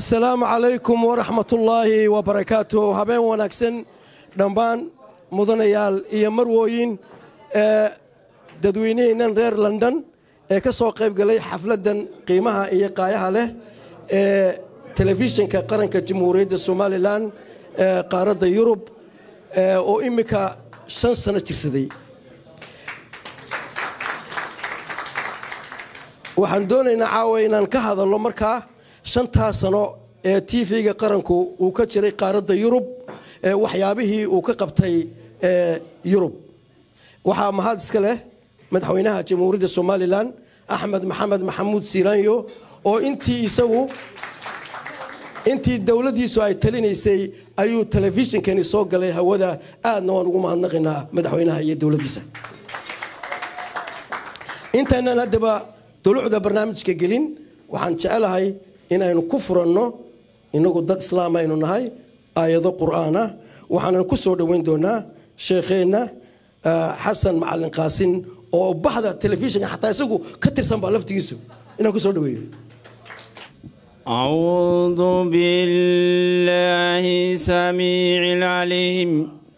assalaamu calaykum waraxmatullaahi wabarakaatu habeen wanaagsan dhammaan mudanayaal iyo marwooyin ee dadweyneheennan reer london ee ka soo qayb galay xafladdan qiimaha iyo qaayaha leh ee telefishinka qaranka jamhuuriyadda somalilan ee qaaradda yurub oo iminka shan sano jirsaday waxaan doonaynaa caawa inaan ka hadalno markaa shantaa sano ee tv-ga qaranku uu ka jiray qaaradda yurub waxyaabihii uu ka qabtay yurub waxaa mahad iska leh madaxweynaha jamhuuriyadda somalilan axmed maxamed maxamuud siiraanyo oo intii isagu intii dowladdiisu ay talinaysay ayuu telefishinkani soo galay hawada aadna waan ugu mahadnaqaynaa madaxweynaha iyo dowladdiisa intaynan haddaba dulucda barnaamijka gelin waxaan jecelahay inaynu ku furanno inagu dad islaam aynu nahay aayado qur'aana waxaanan ku soo dhoweyn doonaa sheekheenna xasan macalin qaasin oo baxda telefishinka xataa isagu ka tirsan baa laftigiisu inaan ku soo dhoweeyo أعوذ بالله سميع العليم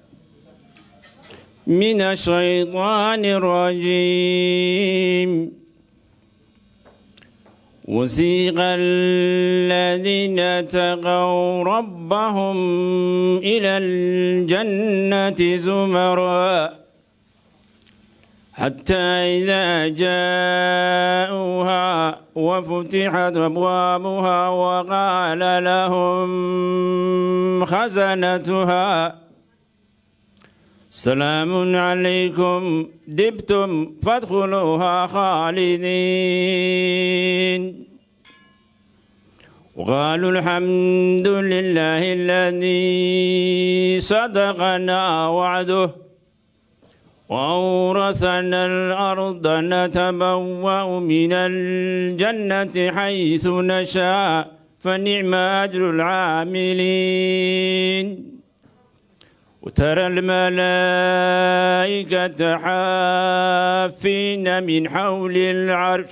من الشيطان الرجيم وسيق الذين اتقوا ربهم إلى الجنة زمرا حتى إذا جاءوها وفتحت أبوابها وقال لهم خزنتها سلام عليكم دبتم فادخلوها خالدين وقالوا الحمد لله الذي صدقنا وعده وأورثنا الأرض نتبوأ من الجنة حيث نشاء فنعم أجر العاملين وترى الملائكة حافين من حول العرش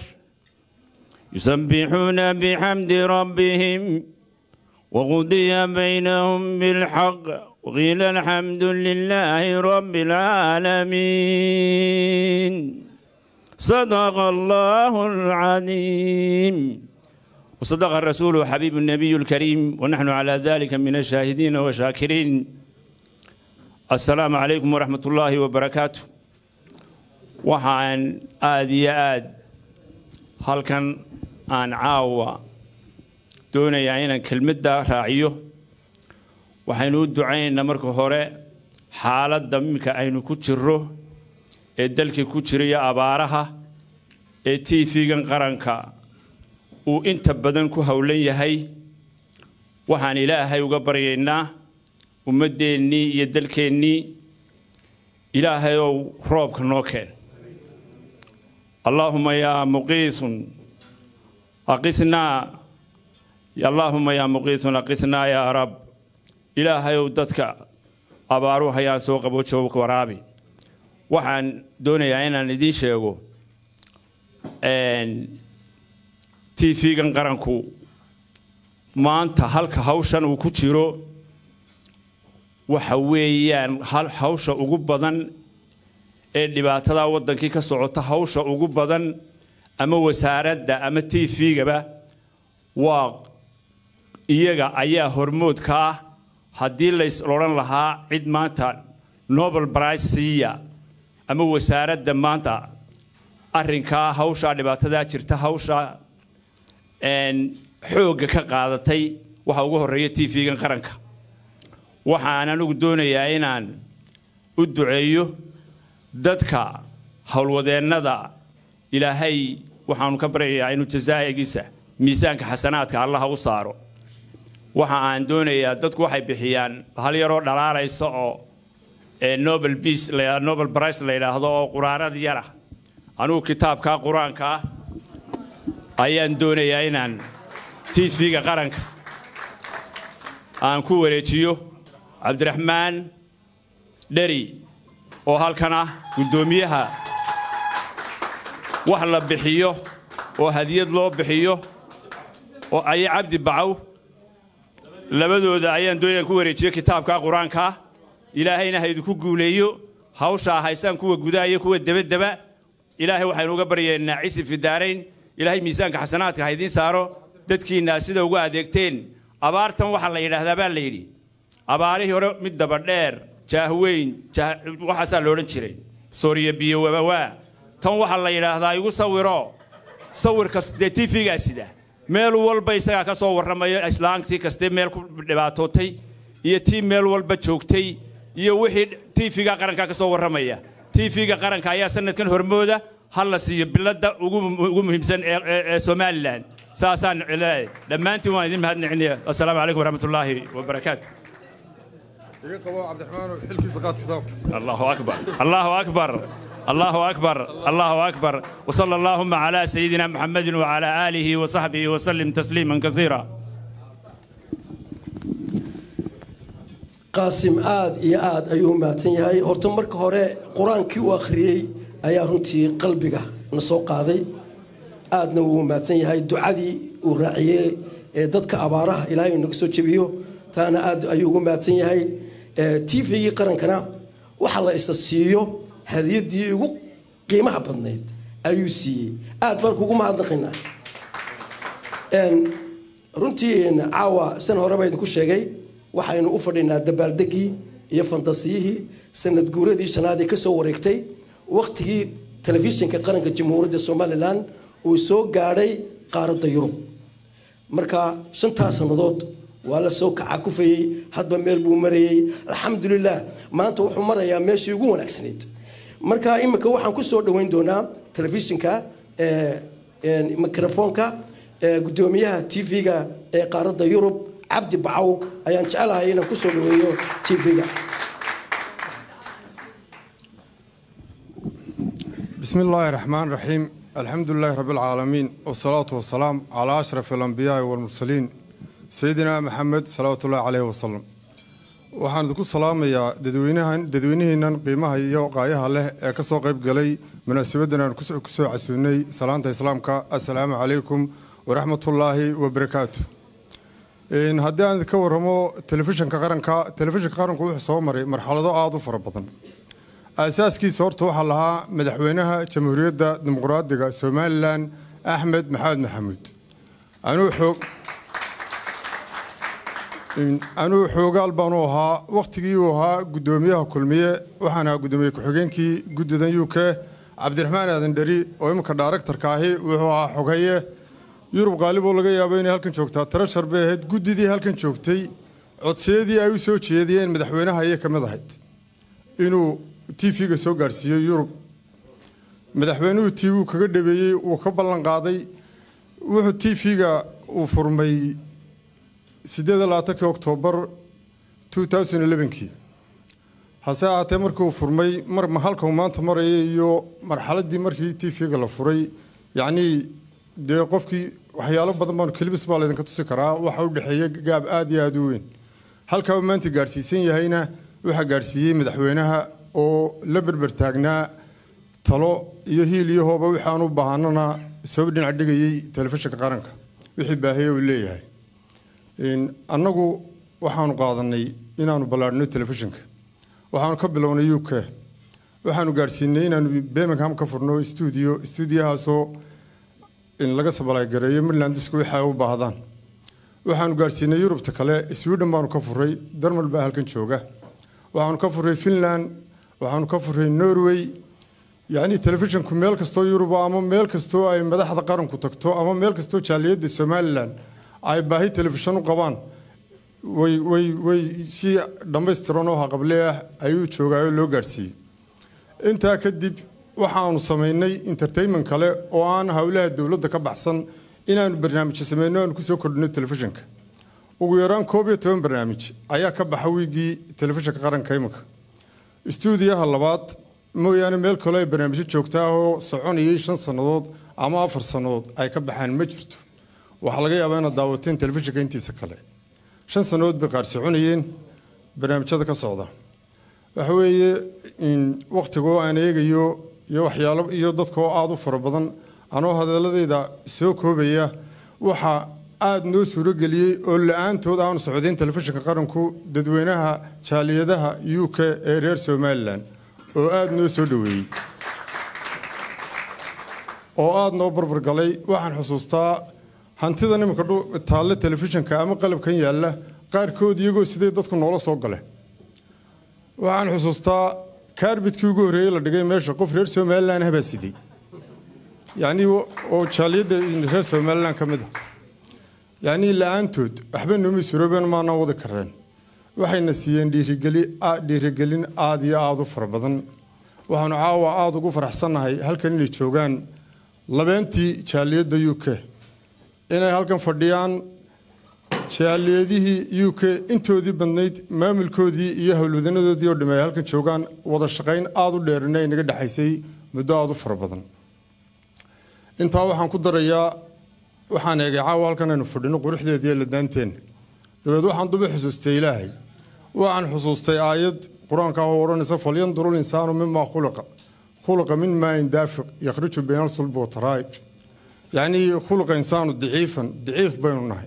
يسبحون بحمد ربهم وقضي بينهم بالحق وقيل الحمد لله رب العالمين صدق الله العظيم وصدق الرسول حبيب النبي الكريم ونحن على ذلك من الشاهدين والشاكرين السلام عليكم ورحمة الله وبركاته وحان آدي آد هل كان aan caawa doonayaa inaan kelmadda raaciyo waxaynu u ducaynaynaa marka hore xaaladda iminka aynu ku jirro ee dalkii ku jiraya abaaraha ee tv-gan qaranka uu inta badan ku howlan yahay waxaan ilaahay uga baryaynaa ummaddeennii iyo dalkeennii ilaahay ow roobka noo keen allaahuma yaa muqiisun aqisnaa allaahuma yaa muqiisun aqisnaa yaa rab ilaahayow dadka abaaru hayaan soo qabo joogka waraabi waxaan doonayaa inaan idiin sheego tv-gan qaranku maanta halka hawshan uu ku jiro waxa weeyaan hawsha ugu badan ee dhibaatada waddankii ka socota hawsha ugu badan ama wasaaradda ama tv-gaba waa iyaga ayaa hormoodka ah haddii lays odhan lahaa cid maanta nobel brice siiya ama wasaaradda maanta arrinkaa hawshaa dhibaatadaa jirta hawsha xoogga ka qaadatay waxa ugu horreeya tv-gan qaranka waxaan anigu doonayaa inaan u duceeyo dadka howlwadeennada ilaahay waxaanu ka baryayaa inuu jasaa'igiisa miisaanka xasanaadka allaha u saaro waxa aan doonayaa dadku waxay bixiyaan hal yaroo dhalaalaysa oo nobel peace nobel brice la yidhaahdo oo quraanad yara anugu kitaabkaa qur-aanka ah ayaan doonayaa inaan tv-ga qaranka aan ku wareejiyo cabdiraxmaan dheri oo halkan ah guddoomiyaha wax la bixiyo oo hadiyad loo bixiyo oo aye cabdi bacow labadooda ayaan doonayaan ku wareejiyo kitaabka qur-aanka ilaahayna ha idinku guuleeyo hawshaa haysaan kuwa gudaha iyo kuwa debadeba ilaahay waxaynu uga baryaynaa cisi fidaarayn ilaahay miisaanka xasanaadka ha idiin saaro dadkiinna sida ugu adeegteen abaartan waxaa la yidhaahdaa baa la yidhi abaarihii hore mid dabadheer jaahweyn waxaasaa loodhan jiray sooriya biyo wabawaa tan waxaa la yidhaahdaa igu sawiro sawirka dee tv-gaa sida meel walba isagaa ka soo warramayo islaantii kastee meel ku dhibaatootay iyo tii meel walba joogtay iyo wixii tv-ga qaranka ka soo warramaya tv-ga qaranka ayaa sanadkan hormooda ha la siiyo biladda ugu muhiimsan ee somalilan saasaan leeyahay dhammaantiin waan idin mahadnacinaya assalaamu calaykum waraxmatullaahi wabarakaatu الله أكبر الله أكبر الله أكبر الله أكبر وصلى اللهم على سيدنا محمد وعلى آله وصحبه وسلم تسليما كثيرا qaasim aad iyo aad ayuu mahadsan yahay horta marka hore qur-aankii uu akhriyey ayaa runtii qalbiga na soo qaaday aadna wuu mahadsan yahay ducadii uu raaciyey ee dadka abaaraha ilaahay naga soo jebiyo taana aad ayuu ugu mahadsan yahay tvgii qarankana waxa la isa siiyo hadiyadii ugu qiimaha badnayd ayuu siiyey aad baan kugu mahadnaqaynaa runtii caawa san horeba idinku sheegay waxaynu u fadhinaa dabaaldegii iyo fantasiyihii sanad guuradii shanaad ee kasoo wareegtay wakhtigii telefishinka qaranka jamhuuriyadda somalilan uu soo gaadhay qaaradda yurub marka shantaas sannadood waa la soo kaca kufayey hadba meel buu marayey alxamdulilah maanta wuxuu marayaa meeshii ugu wanaagsanayd marka iminka waxaan ku soo dhoweyn doonaa telefishinka mikrofoonka gudoomiyaha tv-ga ee qaaradda yurub cabdi bacow ayaan jecelahay inaan ku soo dhoweeyo tv-ga بسم الله الرحمن الرحيم الحمد لله رب العالمين والصلاة والسلام على أشرف الأنبياء والمرسلين سيدنا محمد صلى الله عليه وسلم waxaan idinku salaamayaa dadweynahan dadweynihiinan qiimaha iyo qaayaha leh ee ka soo qayb galay munaasabadan aan kusoo casuunay salaanta islaamka assalaamu calaykum waraxmatullaahi wabarakaatu haddii aan idinka warramo telefishinka qaranka telefishinka qaranku wuxuu soo maray marxalado aada u fara badan aasaaskiisa horta waxaa lahaa madaxweynaha jamhuuriyadda dimuqraadiga somalilan axmed maxamed maxamuud anuu xoog anuu xoogaal baanu ahaa wakhtigii uu ahaa guddoomiyaha kulmiye waxaan ahaa guddoomiye ku-xigeenkii guddidan u k cabdiraxmaan aadan dheri oo iminka dhaaraktarka ahi wuxuu ahaa xogeeye yurub qaalib oo laga yaabo inay halkan joogtaa tarashar bay ahayd guddidii halkan joogtay codsiyadii ay u soo jeediyeen madaxweynaha ayay ka mid ahayd inuu tv-ga soo gaarsiiyo yurub madaxweynuhu tv kaga dhabeeyey uu ka ballan qaaday wuxuu tv-ga uu furmay sideed labaatankii oktoobar kii hase ahaatee markii uu furmay mar halka uu maanta maraya iyo marxaladii markii tv-ga la furay yacnii dee qofkii waxyaalo badan baanu kelibis baa laydinka tusi karaa waxa u dhexeeya gaab aada iyo aada u weyn halkaa uu maanta gaadhsiisan yahayna waxaa gaadhsiiyey madaxweynaha oo la berber taagnaa talo iyo hiil iyo hooba waxaan u baahanana soo dhinac dhigayey telefishinka qaranka wixii baahiye uu leeyahay annagu waxaanu qaadanay inaanu ballaadhino telefishinka waxaanu ka bilownay u k waxaanu gaadhsiinay inaanu birmingham ka furno stuudio stuudiyahaasoo laga sabalagareeyo midlandisku waxa ay u baahdaan waxaanu gaadhsiinay yurubta kale sweden baanu ka furay darmal baa halkan jooga waxaanu ka furay finland waxaanu ka furay norway yacni telefishinku meel kastoo yuruba ama meel kastoo ay madaxda qaranku tagto ama meel kastoo jaaliyadda somalilan ay baahi telefishan u qabaan way way way si dhammaystiran oo haqable ah ayuu joogaayo loo gaadhsiiyey intaa kadib waxaanu samaynay entertainment kale oo aan howlaha dowladda ka baxsan inaanu barnaamijyo sameyno aanu kusoo kordhino telefishinka ugu yaraan koob iyo toban barnaamij ayaa ka baxa wiigii telefishinka qaranka iminka istuudiyaha labaad mooyaane meel kale ay barnaamijyo joogta ah oo soconayay shan sannadood ama afar sannadood ay ka baxaan ma jirto waxaa laga yaabaa inaad daawateen telefishinka intiisa kale shan sannadood bay qaar soconayeen barnaamijyada ka socda waxa weeye wakhtigoo aan eegayo iyo waxyaalo iyo dadkaoo aada u fara badan anoo hadaladayda soo koobaya waxa aada noo suurageliyey oo la-aantood aanu socdayn telefishinka qaranku dadweynaha jaaliyadaha u k ee reer somalilan oo aada noo soo dhoweeyey oo aada noo barbargalay waxaan xusuustaa hantida nimanka taalle telefishinka ama qalabkan yaalla qaarkood iyagoo siday dadku noola soo gale waxaan xusuustaa kaarbidkii ugu horreeyey la dhigay meesha qof reer somalilan habaa siday yacnii oo jaaliyadda reer somalilan ka mid ah yacnii la-aantood waxba nooma surooben maanaan wadi kareen waxayna siiyeen dhiirigeli dhiirigelin aada iyo aada u fara badan waxaanu caawa aada ugu faraxsannahay halkan inay joogaan labeentii jaaliyadda u k inay halkan fadhiyaan jaaliyadihii u k intoodii badnayd maamulkoodii iyo howlwadanadoodii oo dhameey halkan joogaan wada shaqayn aada u dheerina ay naga dhexaysay muddo aada u fara badan intaa waxaan ku darayaa waxaan eegay caawa halkan aynu fadhino quruxdeediiyo ladaanteen dabeed waxaan duba xusuustay ilaahay waxaan xusuustay aayad qur-aanka oo odhanaysa falyanduru linsaanu mimaa khuliqa khuluqa min maain daafiq yakhriju bayna alsulbi wataraa'ib yacnii khuluqa insaanu daciifan daciif baynu nahay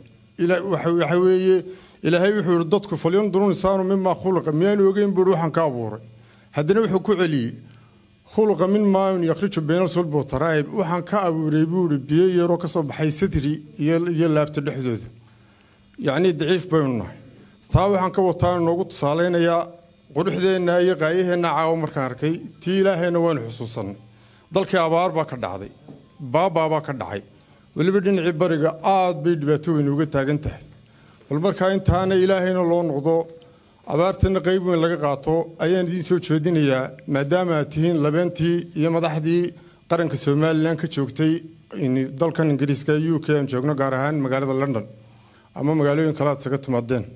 waxa weeye ilaahay wuxuu yihi dadku falyanduru linsaanu mimaa khuluqa miyaanu ogeyn buuri waxaan ka abuuray haddana wuxuu ku celiyey khuluqa min maaun yakhriju bayna alsulbi wataraa'ib waxaan ka abuuray buuri biyo yaroo ka soo baxay sadri iyo laabta dhexdooda yacnii daciif baynu nahay taa waxaan ka wataa noogu tusaalaynayaa quruxdeenna iyo qaayaheenna caawo markaan arkay tii ilaahayna waynu xusuusannay dalkii abaar baa ka dhacday baabaa baa ka dhacay weliba dhinacii bariga aad bay dhibaato weyn uga taagan tahay bal markaa intaana ilaahayna loo noqdo abaartana qayb weyn laga qaato ayaan idiin soo jeedinayaa maadaama aad tihiin labeentii iyo madaxdii qaranka somalilan ka joogtay dalkan ingiriiska u k aan joogno gaar ahaan magaalada london ama magaalooyin kale aad isaga timaadeen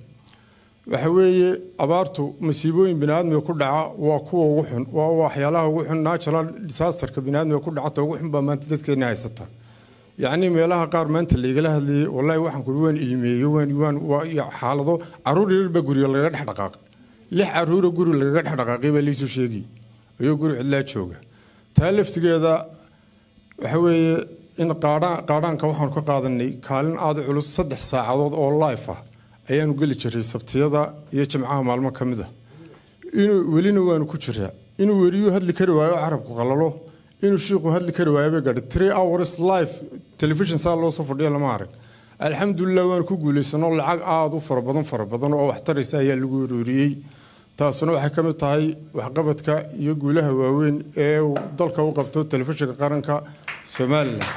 waxa weeye abaartu masiibooyin biniaadmiga ku dhaca waa kuwa ugu xun waa waxyaalaha ugu xun natural disasterka biniaadmiga ku dhacata ugu xun baa maanta dadkeena haysata yacnii meelaha qaar maanta laygala hadlayay wallaahi waxaan kuri waan ilmeeyo waan waan waa xaalado caruur yar baa guriga lagaga dhex dhaqaaqay lix caruura guri lagaga dhex dhaqaaqay baa liisoo sheegay ayuu guri cidlaa jooga taa laftigeeda waxa weeye in qaadhaanka waxaanu ka qaadanay kaalin aada culus saddex saacadood oo life ah ayaanu geli jiray sabtiyada iyo jimcaha maalmo ka mid ah inuu welina waanu ku jiraa inuu weriyuu hadli kari waayo carabku qalalo inuu shiiku hadli kari waayo bay gaadhay three hours life television saa loo soo fadhiyo lama arag alxamdulilah waanu ku guulaysano lacag aada u fara badan fara badan oo waxtaraysa ayaa lagu uruuriyey taasuna waxay ka mid tahay waxqabadka iyo guulaha waaweyn ee uu dalka u qabto telefishinka qaranka somalilan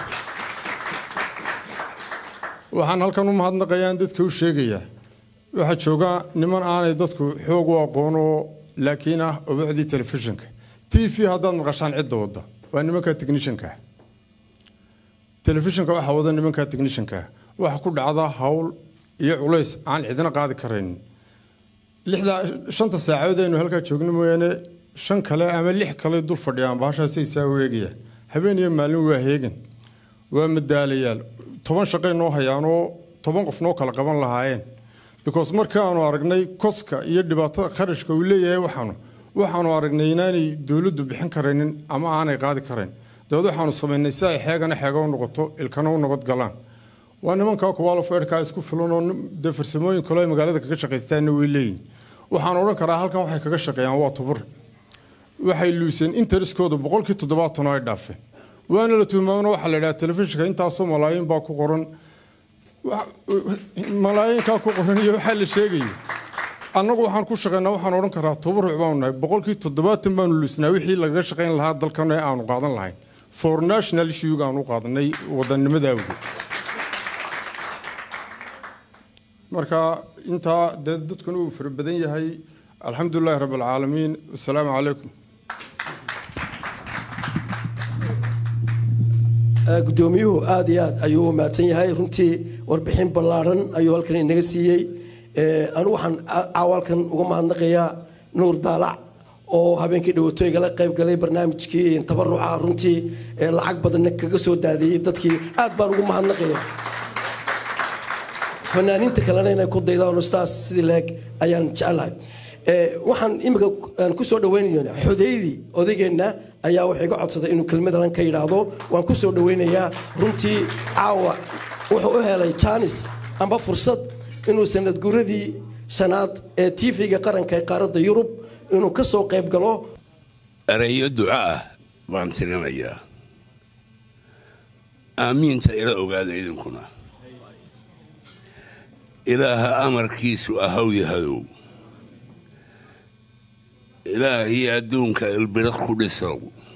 waxaan halkan u mahadnaqayaan dadka u sheegayaa waxaa jooga niman aanay dadku xoog u aqoono laakiin ah obacdii telefishinka t v haddaad maqashaan cidda wadda waa nimanka technishankaa telefishinka waxaa wada nimanka technishankaa waxa ku dhacda hawl iyo culays aan cidina qaadi karaynin lixda shanta saacadood aynu halkaa joogno mooyaane shan kale ama lix kale dul fadhiyaan baashaasay saa u eegayaan habeen iyo maalin waa heegan waa madaalayaal toban shaqay noo hayaanoo toban qof noo kala qaban lahaayeen because markaanu aragnay koska iyo dhibaatada kharashka uu leeyahay waxaanu waxaanu aragnay inaanay dowladdu bixin karaynin ama aanay qaadi karayn dabeed waxaanu samaynay si ay xeegana xeega u noqoto ilkana u nabad galaan waa nimankaa kuwaalofeerkaa isku filan oo dee farsamooyin kale ay magaalada kaga shaqaystaanna way leeyihin waxaan odhan karaa halkan waxay kaga shaqeeyaan waa tubur waxay luuseen interiskooda boqolkii toddobaatan oo ay dhaafeen waana la tuhmaamana waxaa la idhaha telefishinka intaasoo malaayiin baa ku qoran malaayinkaa ku qoran iyo waxaa la sheegayo annagu waxaan ku shaqaynaa waxaan odhan karaa tobaruc baanu nahay boqolkii toddobaatan baanu luusnaa wixii lagaga shaqayn lahaa dalkan ee aanu qaadan lahayn for national issuega aanu qaadanay wadannimada awgeed marka intaa dee dadkuna uu fara badan yahay alxamdulilahi rabb alcaalamiin wasalaamu calaykum guddoomiyuhu aad iyo aad ayuu u mahadsan yahay runtii warbixin ballaadhan ayuu halkan inaga siiyey anigu waxaan caawalkan uga mahadnaqayaa nuur daalac oo habeenkii dhawato igala qayb galay barnaamijkii tabaruca runtii lacag badanna kaga soo daadiyey dadkii aad baan ugu mahadnaqaya fanaaniinta kalena inay ku daydaan ustaas sidii leeg ayaan jecelahay waxaan imika aan ku soo dhaweynayna xudaydii odaygeenna ayaa wuxuu iga codsaday inuu kelmadalan ka yidhaahdo waan ku soo dhaweynayaa runtii caawa wuxuu u helay jaanis amba fursad inuu sanad guradii shanaad ee tv-ga qaranka ee qaaradda yurub inuu ka soo qayb galo ereyo duco ah baan tirinayaa aamiinta ila ogaada idinkuna ilaaha amarkiisu ahaw yahadow ilaahii adduunka ilbiriq ku dhisow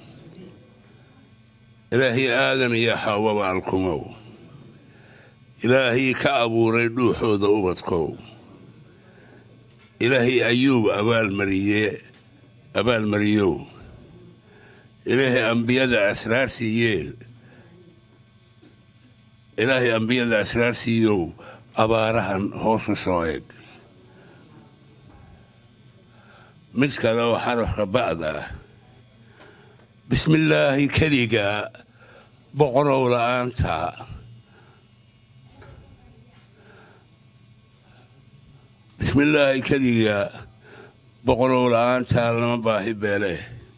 ilaahii aadan iyo xawaba alkumow ilaahii ka abuuray dhuuxooda ubadkow ilaahii ayuub abaalmariye abaalmariyow ilaahay ambiyada asraar siiyee ilaahay ambiyada asraar siiyow abaarahan hoosu soo eg mid kale oo xarafka ba'da ah bismillaahi keliga boqorow la'aanta bismillaahi keliga boqorow la'aanta lama baahi beele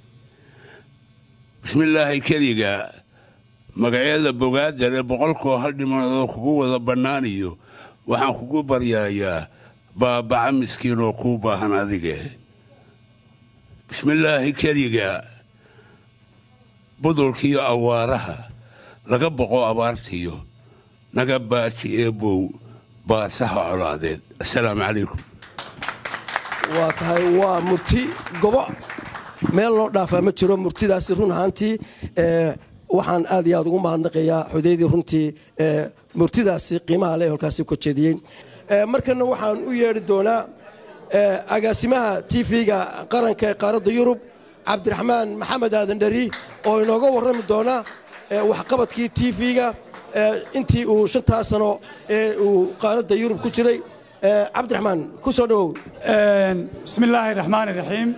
bismillaahi keliga magacyada bogaadale boqolkoo hal dhimanadoo kugu wada bannaaniyo waxaan kugu baryaayaa baabaca miskiin oo kuu baahan adige bismillaahi keliga budulkiiyo awaaraha laga boqo abaartiyo naga baati eebow baasaha colaadeed assalaamu calaykum waa tahay waa murti gobo meel loo dhaafaa ma jiro murtidaasi run ahaantii waxaan aad iyo aad ugu mahadnaqayaa xudaydii runtii murtidaasi qiimaha leh holkaasi ka jeediyey markana waxaan u yeedhi doonaa agaasimaha tv-ga qaranka ee qaaradda yurub cabdiraxmaan maxamed aadan dheri oo inooga warrami doona waxqabadkii tv-ga intii uu shantaa sano ee uu qaaradda yurub ku jiray cabdiraxmaan ku soo dhowow bismi illaahi raxmaan iraxiim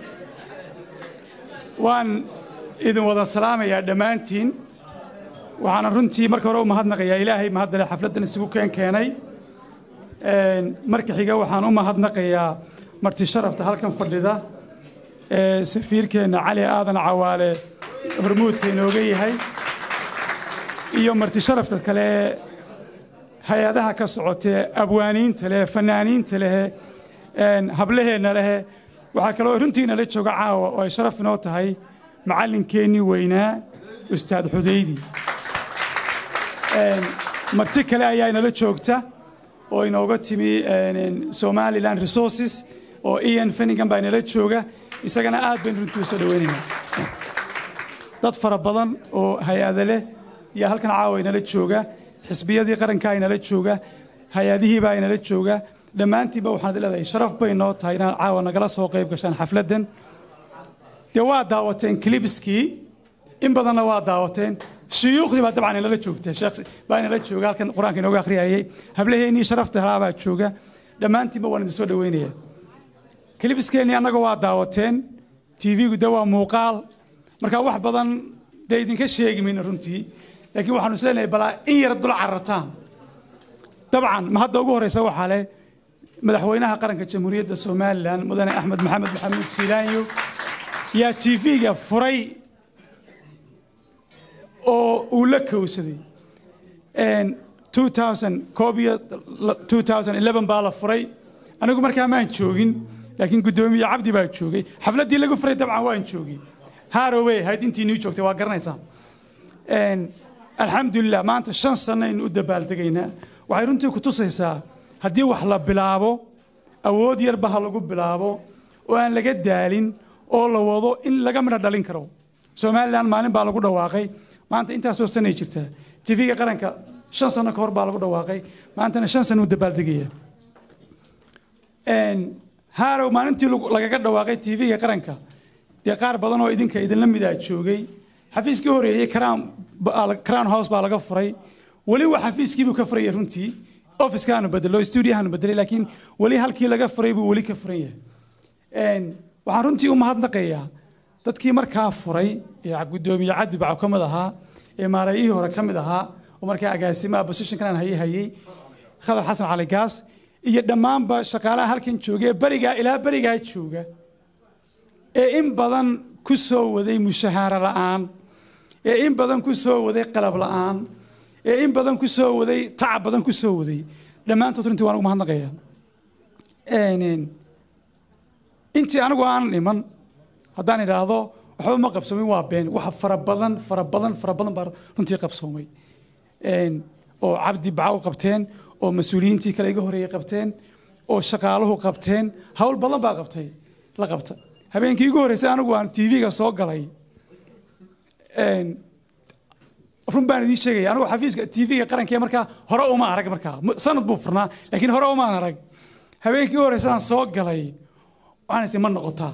waan idin wada salaamayaa dhammaantiin waxaana runtii marka hore u mahadnaqayaa ilaahay mahaddale xafladdan isugu keen keenay marka xiga waxaan u mahadnaqayaa marti sharafta halkan fadhida ee safiirkeenna cali aadan cawaale hormuudka inooga yahay iyo marti sharafta kale ee hay-adaha ka socotee abwaaniinta leh fanaaniinta leh hablaheenna leh waxaa kaloo runtiina la jooga caawa oo ay sharaf inoo tahay macallinkeennii weynaa ustaad xudaydi marti kale ayaa inala joogta oo inooga timi somaliland resources oo ian fenningan baa inala jooga isagana aad baynu runtii usoo dhaweynaynaa dad fara badan oo hay-ada leh yaa halkan caawa inala jooga xisbiyadii qarankaa inala jooga hay-adihiibaa inala jooga dhammaantiinba waxaan leedahay sharaf bay noo tahay inaad caawa nagala soo qayb gashaan xafladdan dee waa daawateen clibskii in badanna waa daawateen shuyuukhdii baa dabcan inala joogta sheekh baa inala jooga halkan qur-aanka inooga akhriyayay hablaheennii sharafta halaabaa jooga dhammaantiinba waan idin soo dhaweynaya clibskeennii annaga waa daawateen tv-gu de waa muuqaal marka wax badan dee idinka sheegi mayno runtii laakiin waxaanu is leenahay balaa in yar dul carartaan dabcan ma hadda ugu horreysa waxaa leh madaxweynaha qaranka jamhuuriyadda somalilan mudane axmed maxamed maxamuud siilaanyo yaa tv-ga furay oo uu la kowsaday baa la furay anigu markaa maan joogin laakiin guddoomiye cabdi baa joogay xafladdii lagu furay dabcan waan joogay haarowey ahayd intii nii joogtay waa garanaysaa alxamdulilah maanta shan sanaynu u dabaaldegaynaa waxay runtii ku tusaysaa haddii wax la bilaabo awood yarba ha lagu bilaabo oo aan laga daalin oo la wado in laga midho dhalin karo somalilan maalin baa lagu dhawaaqay maanta intaasoo sanay jirtaa tv-ga qaranka shan sano ka hor baa lagu dhawaaqay maantana shan sano u dabaaldegaya haarow maalintii lagaga dhawaaqay tv-ga qaranka dee qaar badan oo idinka idinla midaa joogay xafiiskii horeeyey crown house baa laga furay weli waa xafiiskiibuu ka furaya runtii officekaanu bedelo studiohaanu bedelay laakiin weli halkii laga furay buu weli ka furan yahay waxaan runtii u mahadnaqayaa dadkii markaa furay ee guddoomiye cadbi baco ka mid ahaa ee maareeyihii hore ka mid ahaa oo markaa agaasimaha positionkan haye hayey khadar xasan cali gaas iyo dhammaanba shaqaalaha halkan joogee berigaa ilaa berigaa jooga ee in badan ku soo waday mushahaaro la'aan ee in badan ku soo waday qalab la'aan ee in badan ku soo waday tacab badan ku soo waday dhammaantood runtii waan ugu mahadnaqayaa intii anigu aanan iman haddaan idhaahdo waxba ma qabsoomin waa been waxa fara badan fara badan fara badan baa runtii qabsoomay oo cabdi bacaw qabteen oo mas-uuliyiintii kale iga horeeyey qabteen oo shaqaaluhu qabteen hawl badan baa qabtay la qabta habeenkii igu horreysay anigu aan tv-ga soo galay run baan idiin sheegaya anigu xafiiska tv-ga qaranka markaa hore uma arag markaa sanad buu furnaa laakiin hore umaan arag habeenkii u horreysay aan soo galay waxaan is ma noqotaa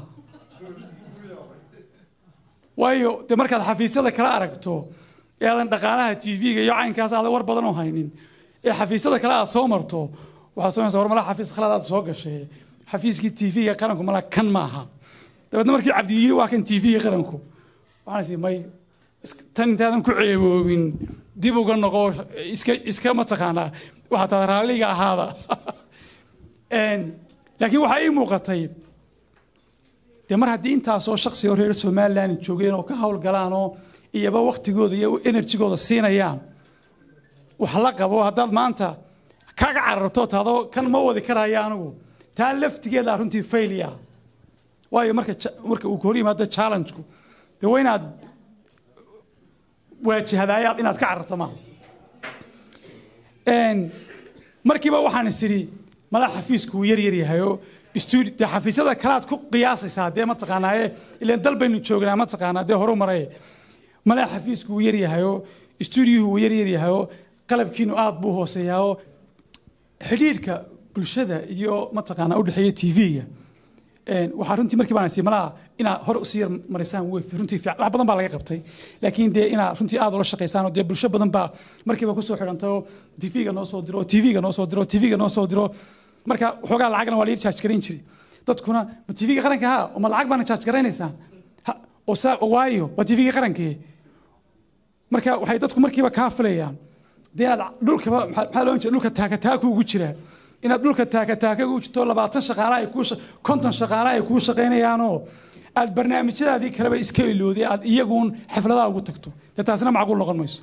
waayo dee markaad xafiisyada kala aragto ee aadan dhaqaalaha tv-ga iyo caynkaas aadan war badan u haynin ee xafiisyada kale aad soo marto waxaad soonaysaa war malaha xafiis khalad aad soo gashay xafiiskii tv-ga qaranku malaha kan ma aha dabeedna markii cabdi yiri waa kan tv-ga qaranku waxaan is may tan intaadan ku ceeboobin dib uga noqo iska iska mataqaanaa waxaa taa raalliga ahaada laakiin waxaa ii muuqatay dee mar haddii intaasoo shaksi oo reer somaliland joogeen oo ka howlgalaan oo iyaba waktigooda iyo enerjigooda siinayaan wax la qabo haddaad maanta kaga cararto taadoo kan ma wadi karaya anigu taa laftigeeda runtii failia waayo marka marka uu hor yimaado challengeku dee waa inaad waajahadaayaad inaad ka cararto maaha markiiba waxaan is idhi madax xafiisku wuu yar yar yahayoo studi dee xafiisyada kalaad ku qiyaasaysaa dee mataqaanaaye ilaan dal baynu joognaa mataqaanaa dee horu maray madax xafiisku wuu yar yahayoo studiyuhu wuu yar yar yahayoo qalabkiinu aad buu hooseeyaao xidhiidhka bulshada iyo mataqaanaa udhexeeya tv-ga waxaa runtii markii baan malaha inaad hor usii yar marisaan wey runtii fiican wax badan baa laga qabtay laakiin dee inaad runtii aad ula shaqaysaan oo dee bulsho badan baa markiiba kusoo xidhantay oo tv-ga noo soo diro tv-ga noo soo diro tv-ga noo soo diro marka waxoogaa lacagna waa la yar jaaj garayn jiray dadkuna ma tv-ga qaranka ha ma lacag baana jaaj garaynaysaan oo saa waayo waa tv-ga qarankee marka waxay dadku markiiba kaa filayaan dee inaad dhulkaba maxaa loo jeeda dhulka taakataaku ugu jiraa inaad dhulka taakataakaga u jirto labaatan shaqaala ay kuu konton shaqaala ay kuu shaqaynayaanoo aad barnaamijyadaadii kaleba iska ilooday aad iyaguun xafladaha ugu tagto dee taasina macquul noqon mayso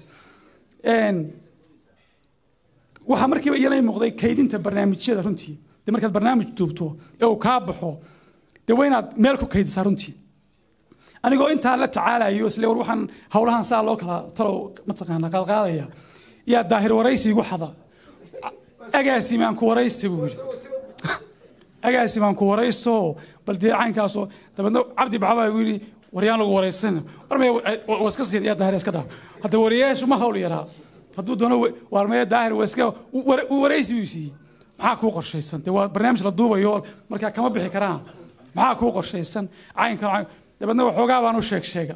waxaa markiiba iyana muuqday kaydinta barnaamijyada runtii dee markaad barnaamij duubto ee uu kaa baxo dee waa inaad meel ku kaydisaa runtii anigoo intaa la tacaalayo isle war waxaan howlahan saa loo kala talow mataqaana qaadqaadaya yaa daahir waraysi igu xada agaasimaan ku waraysta buu yidhi agaasimaan ku waraysto bal dee caynkaasoo dabeedna cabdi baxbaa igu yidhi waryaan lagu waraysan war maya waa iska siin yaa daahir iska dhaaf hadda wariyaashu ma hawl yaraa hadduu doono waar maya daahir waa iska waraysi buu siiyey maxaa kuu qorshaysan dee waa barnaamij la duubayo markaa kama bixi karaan maxaa kuu qorshaysan caynkan cayn dabeedna waxoogaa baan u sheeg sheega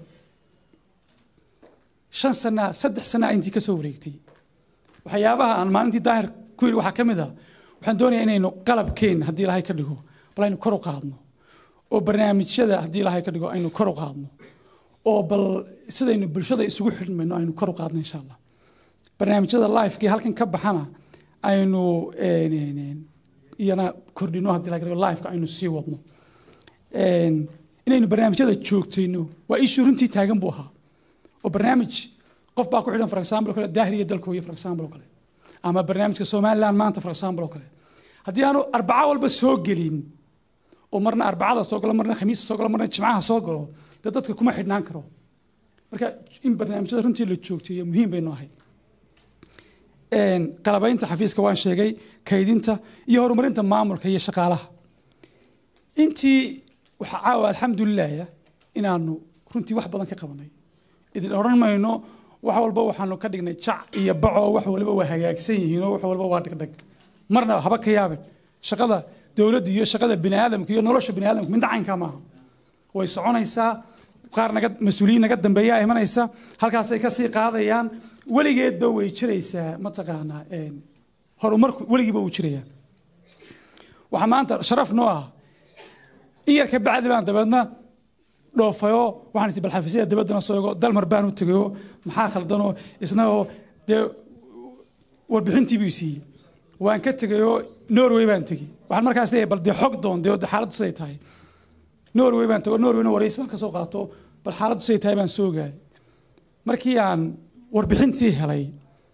shan sana saddex sana intii ka soo wareegtay waxyaabaha aan maalintii daahir ku yidhi waxaa ka mid a waxaan doonayaa inaynu qalabkeen haddii ilaahay ka dhigo bal aynu kor u qaadno oo barnaamijyada haddii ilaahay ka dhigo aynu kor u qaadno oo bal sidaynu bulshada isugu xidhmayno aynu kor u qaadno insha allah barnaamijyada lifekii halkan ka baxana aynu iyana kordhino haddii ilahay ka dhigo lifeka aynu sii wadno inaynu barnaamijyada joogtayno waa ishii runtii taagan buu ahaa oo barnaamij qof baa ku xidhan for example kale daahir iyo dalkooyo for example oo kale ama barnaamijka somaliland maanta for example oo kale haddii aanu arbaca walba soo gelin oo marna arbacada soo galo marna khamiista soo galo marna jimcaha soo galo dee dadka kuma xidhnaan karo marka in barnaamijyada runtii la joogteeyo muhiim baynu ahay qalabaynta xafiiska waan sheegay kaydinta iyo horumarinta maamulka iyo shaqaalaha intii waxaa caawa alxamdulilah inaanu runtii wax badan ka qabanay idin odhan mayno wax walba waxaanu ka dhignay jac iyo baco wax waliba waa hagaagsan yihiin oo wax walba waa dhigdhag marna haba ka yaabin shaqada dowladda iyo shaqada biniaadamka iyo nolosha biniaadamka midna caynkaa maaha way soconaysaa qaar naga mas-uuliyiin naga dambeeyaa imanaysa halkaasay kasii qaadayaan weligeedba way jiraysaa mataqaanaa horumarku weligiiba wuu jirayaa waxaa maanta sharaf noo ah in yar ka bacdi baan dabeedna dhoofayo waxaan is bal xafiisyada dabaddana soo ego dalmar baan u tegayo maxaa khaldanoo isna oo dee warbixintii buu siiyey waan ka tegayoo norway baan tegey waxaan markaas leeyahay bal dee xog doon dee xaaladdu siday tahay norway baan tego norwayna waraysi baan ka soo qaato bal xaaladdu siday tahay baan soo ogaaday markii aan warbixintii helay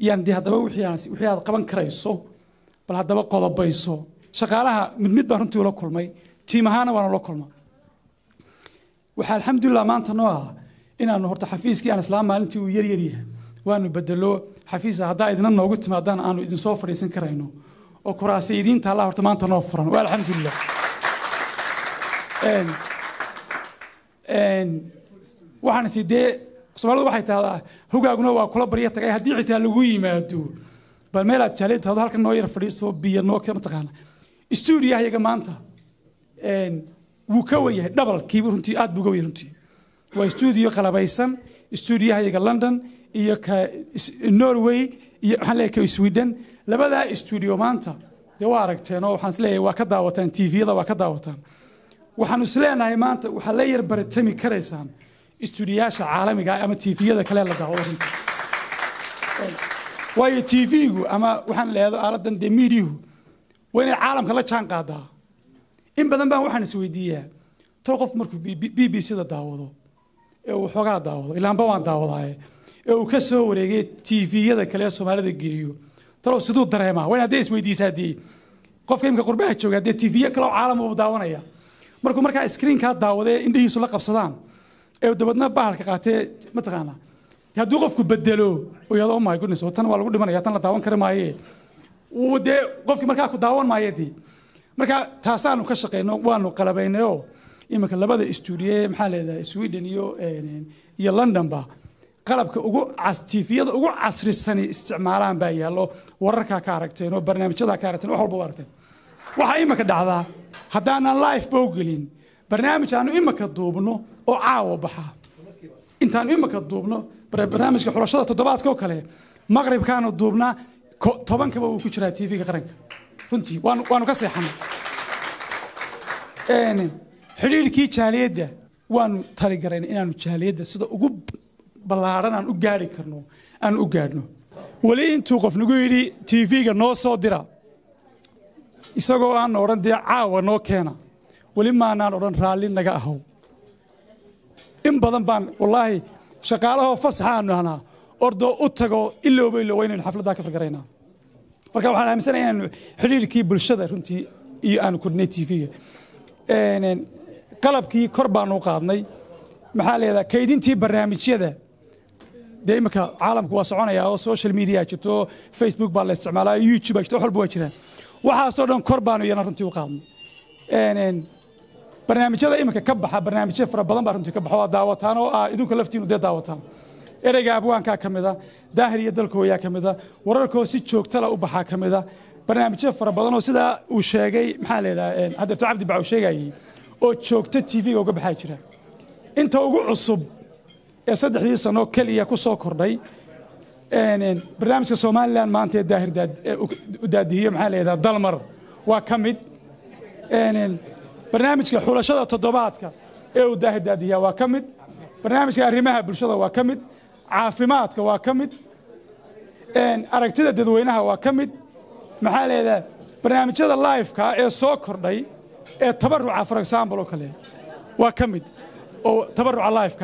yaan dee haddaba wixii aan- wixii aad qaban karayso bal haddaba qodobayso shaqaalaha mid mid baan runtii ula kulmay tiim ahaana waan ula kulma waxaa alxamdulilah maanta noo ah inaanu horta xafiiskii aan islaam maalintii uu yar yar yahay waanu bedelo xafiisa haddaa idina noogu timaadaan aanu idinsoo fadhiisan karayno oo kuraasi idiin taalla horta maanta noo furan waa alxamdulilah Een, een, waxaan is dee soomaalidu waxay tahdaa hogaaguna waa kula barya tagay haddii xitaa lagu yimaado bal meel aad jaalay tahdo halkan noo yar fadhiisto biyo noo kee mataqaana stuudiyaha yaga maanta een, wuu ka wenyahay dhabalkiiba runtii aad buu uga wenyahay runtii waa stuudiyo qalabaysan stuudiyaha yaga london iyo ka is- norway iyo waxaan leeyahay ka sweden labadaa stuudiyo maanta dee waa aragteen oo waxaan isleeyahay waa ka daawataan tviyada waa ka daawataan waxaanu isleenahay maanta waxaa la yar baratami karaysaan istuudiyaasha caalamiga ah ama tviyada kale la daawado runtii waayo tvgu ama waxaan leedo aaladan dee miidiyuhu waa inay caalamka la jaan qaadaa in badan baan waxaan isweydiiyaa tol qof markuu b b c da daawado ee uu xoogaa daawado ilaanba waan daawadaaye ee uu ka soo wareegay tviyada kale ee soomaalida geeyo talow siduu dareemaa waa in hadday isweydiisaa dee qofka imika qurbaha jooga dee tviyo kale oo caalam uu daawanaya markuu markaa screenkaa daawade indhihiisu la qabsadaan ee dabadna bahalka qaatee mataqaana hadduu qofku bedelo oo yado oh my goodness oo tan waa lagu dhimanaya tan la daawan kari maaye wuu dee qofkii markaa ku daawan maayo dee marka taasaanu ka shaqeyno waanu qalabaynay oo iminka labada stuudiye maxaa leedahay sweden iyo een, iyo londonba qalabka ugu cas- tiifiyada ugu casrisani isticmaalaan baa yaallo wararkaa ka aragteen oo barnaamijyadaa ka aragteen wax walba u aragteen waxaa imika dhacdaa haddaanan life ba u gelin barnaamij aanu imika duubno oo caawa baxa intaanu imika duubno bar- barnaamijka xulashada toddobaadka oo kale maqribkaanu duubnaa ko- tobankaba wuu ku jiraa tv-ga qaranka runtii waanu waanu ka seexanay Een, xidhiidhkii jaaliyadda waanu taligarayna inaanu jaaliyadda sida ugu ballaaran aan u gaari karno aan u gaadhno weli intuu qof nagu yidhi tv-ga noo soo dira isagoo aan odhan dee caawa noo keena weli maanaan odhan raalli naga ahow in badan baan wallaahi shaqaalahoo fasaxaanu ahnaa ordoo u tago ilowba ilowba inaynu xafladdaa ka fargaraynaa marka waxaan aaminsanahay inaanu xidhiidhkii bulshada runtii iyo aanu kordhinay tv-ga qalabkii kor baanu u qaadnay maxaa leedaha kaydintii barnaamijyada dee imika caalamku waa soconaya oo social media jirto facebook baa la isticmaalaa youtube baa jirto wax walba waa jiraan waxaasoo dhan kor baanu iyana runtii u qaadnay Een, een, barnaamijyada imika ka baxa barnaamijyo fara badan baa runtii ka baxa waa daawataan oo ah idinku laftiinu dee daawataan ereyga abwaankaa ka mida daahir iyo dalkooyaa ka mida wararkoo si joogtala u baxaa ka mida barnaamijyo fara badan oo sidaa uu sheegay maxaa leedaha hadeerto cabdi bac uu sheegayay oo joogto tv-ga uga baxaa jira inta ugu cusub ee saddexdii sano keliya ku soo kordhay een, een, barnaamijka somalilan maanta ee daahir daad- ee u u daadihiyo maxaa leedaha dalmar waa ka mid Een, een, barnaamijka xulashada toddobaadka ee uu daahir daadiyaa waa ka mid barnaamijka arrimaha bulshada waa ka mid caafimaadka waa ka mid een, aragtida dadweynaha waa ka mid maxaa leedaha barnaamijyada liveka ee soo kordhay ee tabaruca for example oo kale waa ka mid oo tabaruca liveka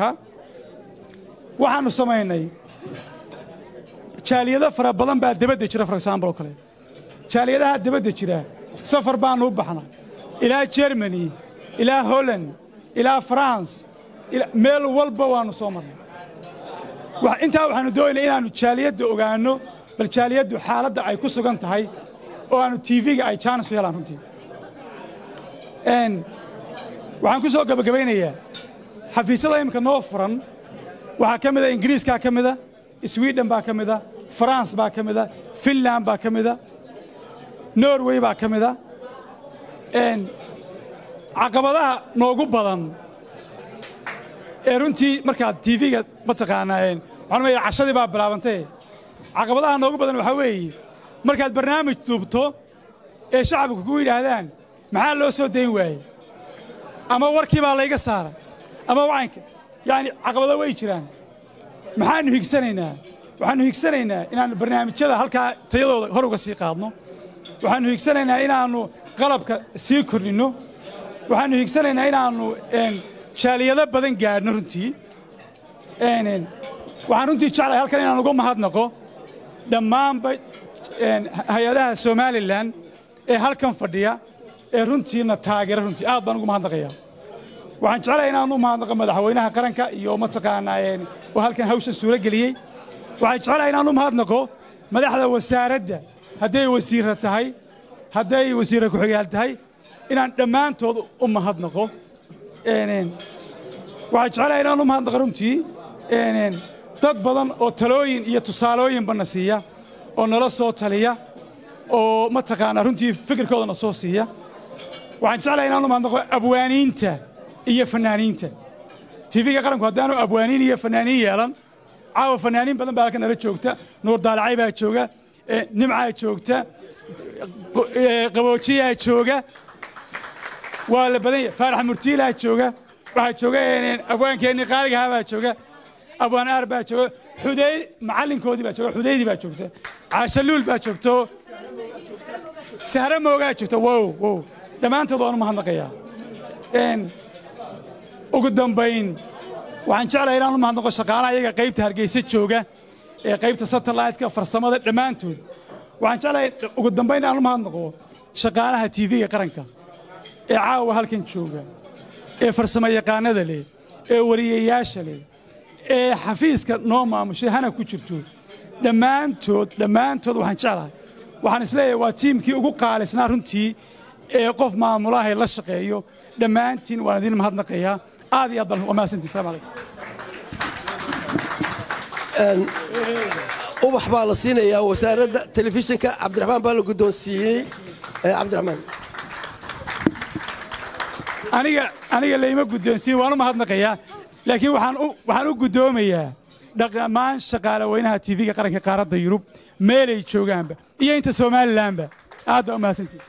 waxaanu samaynay jaaliyado fara badan baa dabadda jira for example oo kale jaaliyadaha dabadda jira safar baanu u baxnay ilaa germany ilaa holland ilaa france ila- meel walba waanu soo marnay Wax- intaa waxaanu doonaynaa inaanu jaaliyadda ogaano bal jaaliyaddu xaaladda ay ku sugan tahay oo aanu tv-ga ay jaanis u helaan runtii Een, waxaan ku soo gabagabaynayaa xafiisyada imika noo furan waxaa ka mida ingiriiskaa ka mida sweden baa ka mida france baa ka mida finland baa ka mida norway baa ka mida Een, caqabadaha noogu badan ee runtii markaad tv-ga mataqaanaa een, waxaan leeyahay cashadii baa bilaabantay caqabadaha noogu badan waxaa weeye markaad barnaamij duubto ee shacabku kugu yidhaahdaan maxaa loo soo dayn waayey ama warkii baa layga saaray ama wacanka yacni caqabado way jiraan maxaanu higsanaynaa waxaanu higsanaynaa inaannu barnaamijyada halkaa tayadooda hor uga sii qaadno waxaanu higsanaynaa inaannu qalabka sii kordhinno waxaanu higsanaynaa inaannu een, jaaliyado badan gaadhno runtii Een, een, waxaan runtii jeclahay halkan inaan uga mahadnaqo dhammaanba een, hay-adaha somalilan ee halkan fadhiya ee runtiina taageera runtii aad baan ugu mahadnaqayaa waxaan jeclahay inaan u mahadnaqo madaxweynaha qaranka iyo mataqaanaa een, oo halkan hawshan suuro geliyey waxaan jeclahay inaan u mahadnaqo madaxda wasaaradda hadday wasiirra tahay hadday wasiirra ku-xigaal tahay inaan dhammaantood u mahadnaqo Een, een, waxaan jeclahay inaan u mahadnaqo runtii een, een, dad badan oo talooyin iyo tusaalooyinba na siiya oo nala soo taliya oo mataqaanaa runtii fikirkoodana soo siiya waxaan jeclahay inaan u mahadnaqo abwaaniinta iyo fanaaniinta tv-ga qaranku haddaanu abwaaniin iyo fanaaniin yeelan caawa fanaaniin badan baa halkan nala joogta nuur daalacay baa jooga eh, nimcaa joogta qo- eh, qaboojiyaa jooga waa la badan yahay faarax murtiilaa jooga waxaa jooga een, abwaankeenni qaaligahaa baa jooga abwaan aar baa jooga xuday macallinkoodii baa jooga xudaydii baa joogta caashaluul baa joogto sahre moogaa joogta wow wow dhammaantood waan u mahadnaqayaa Een, ugu dambayn waxaan jeclahay inaan u mahadnaqo shaqaalaha iyaga qaybta hargeysa jooga ee qaybta satellite-ka farsamada dhammaantood waxaan jeclahay ugu dambayn inaan u mahadnaqo shaqaalaha tv-ga qaranka ee caawa halkan jooga ee farsamo yaqaanada leh ee wariyayaasha leh ee xafiiska noo maamushay hana ku jirto dhammaantood dhammaantood waxaan jeclahay waxaan isleeyahay waa tiimkii ugu qaalisnaa runtii ee qof maamulahay la shaqeeyo dhammaantiin waan idin mahadnaqayaa aad iyo aad baan waa mahadsantihi salaam calaykum ubax baa la siinayaa wasaaradda telefishinka cabdiraxmaan baa la guddoonsiiyey Eh, cabdiraxmaan aniga aniga layma guddoonsiin waan u mahadnaqayaa laakiin waxaan u waxaan u guddoomayaa dhammaan shaqaale weynaha tv-ga qaranka qaaradda yurub meelay joogaanba iyo inta somalilanba aad baa u mahadsantihi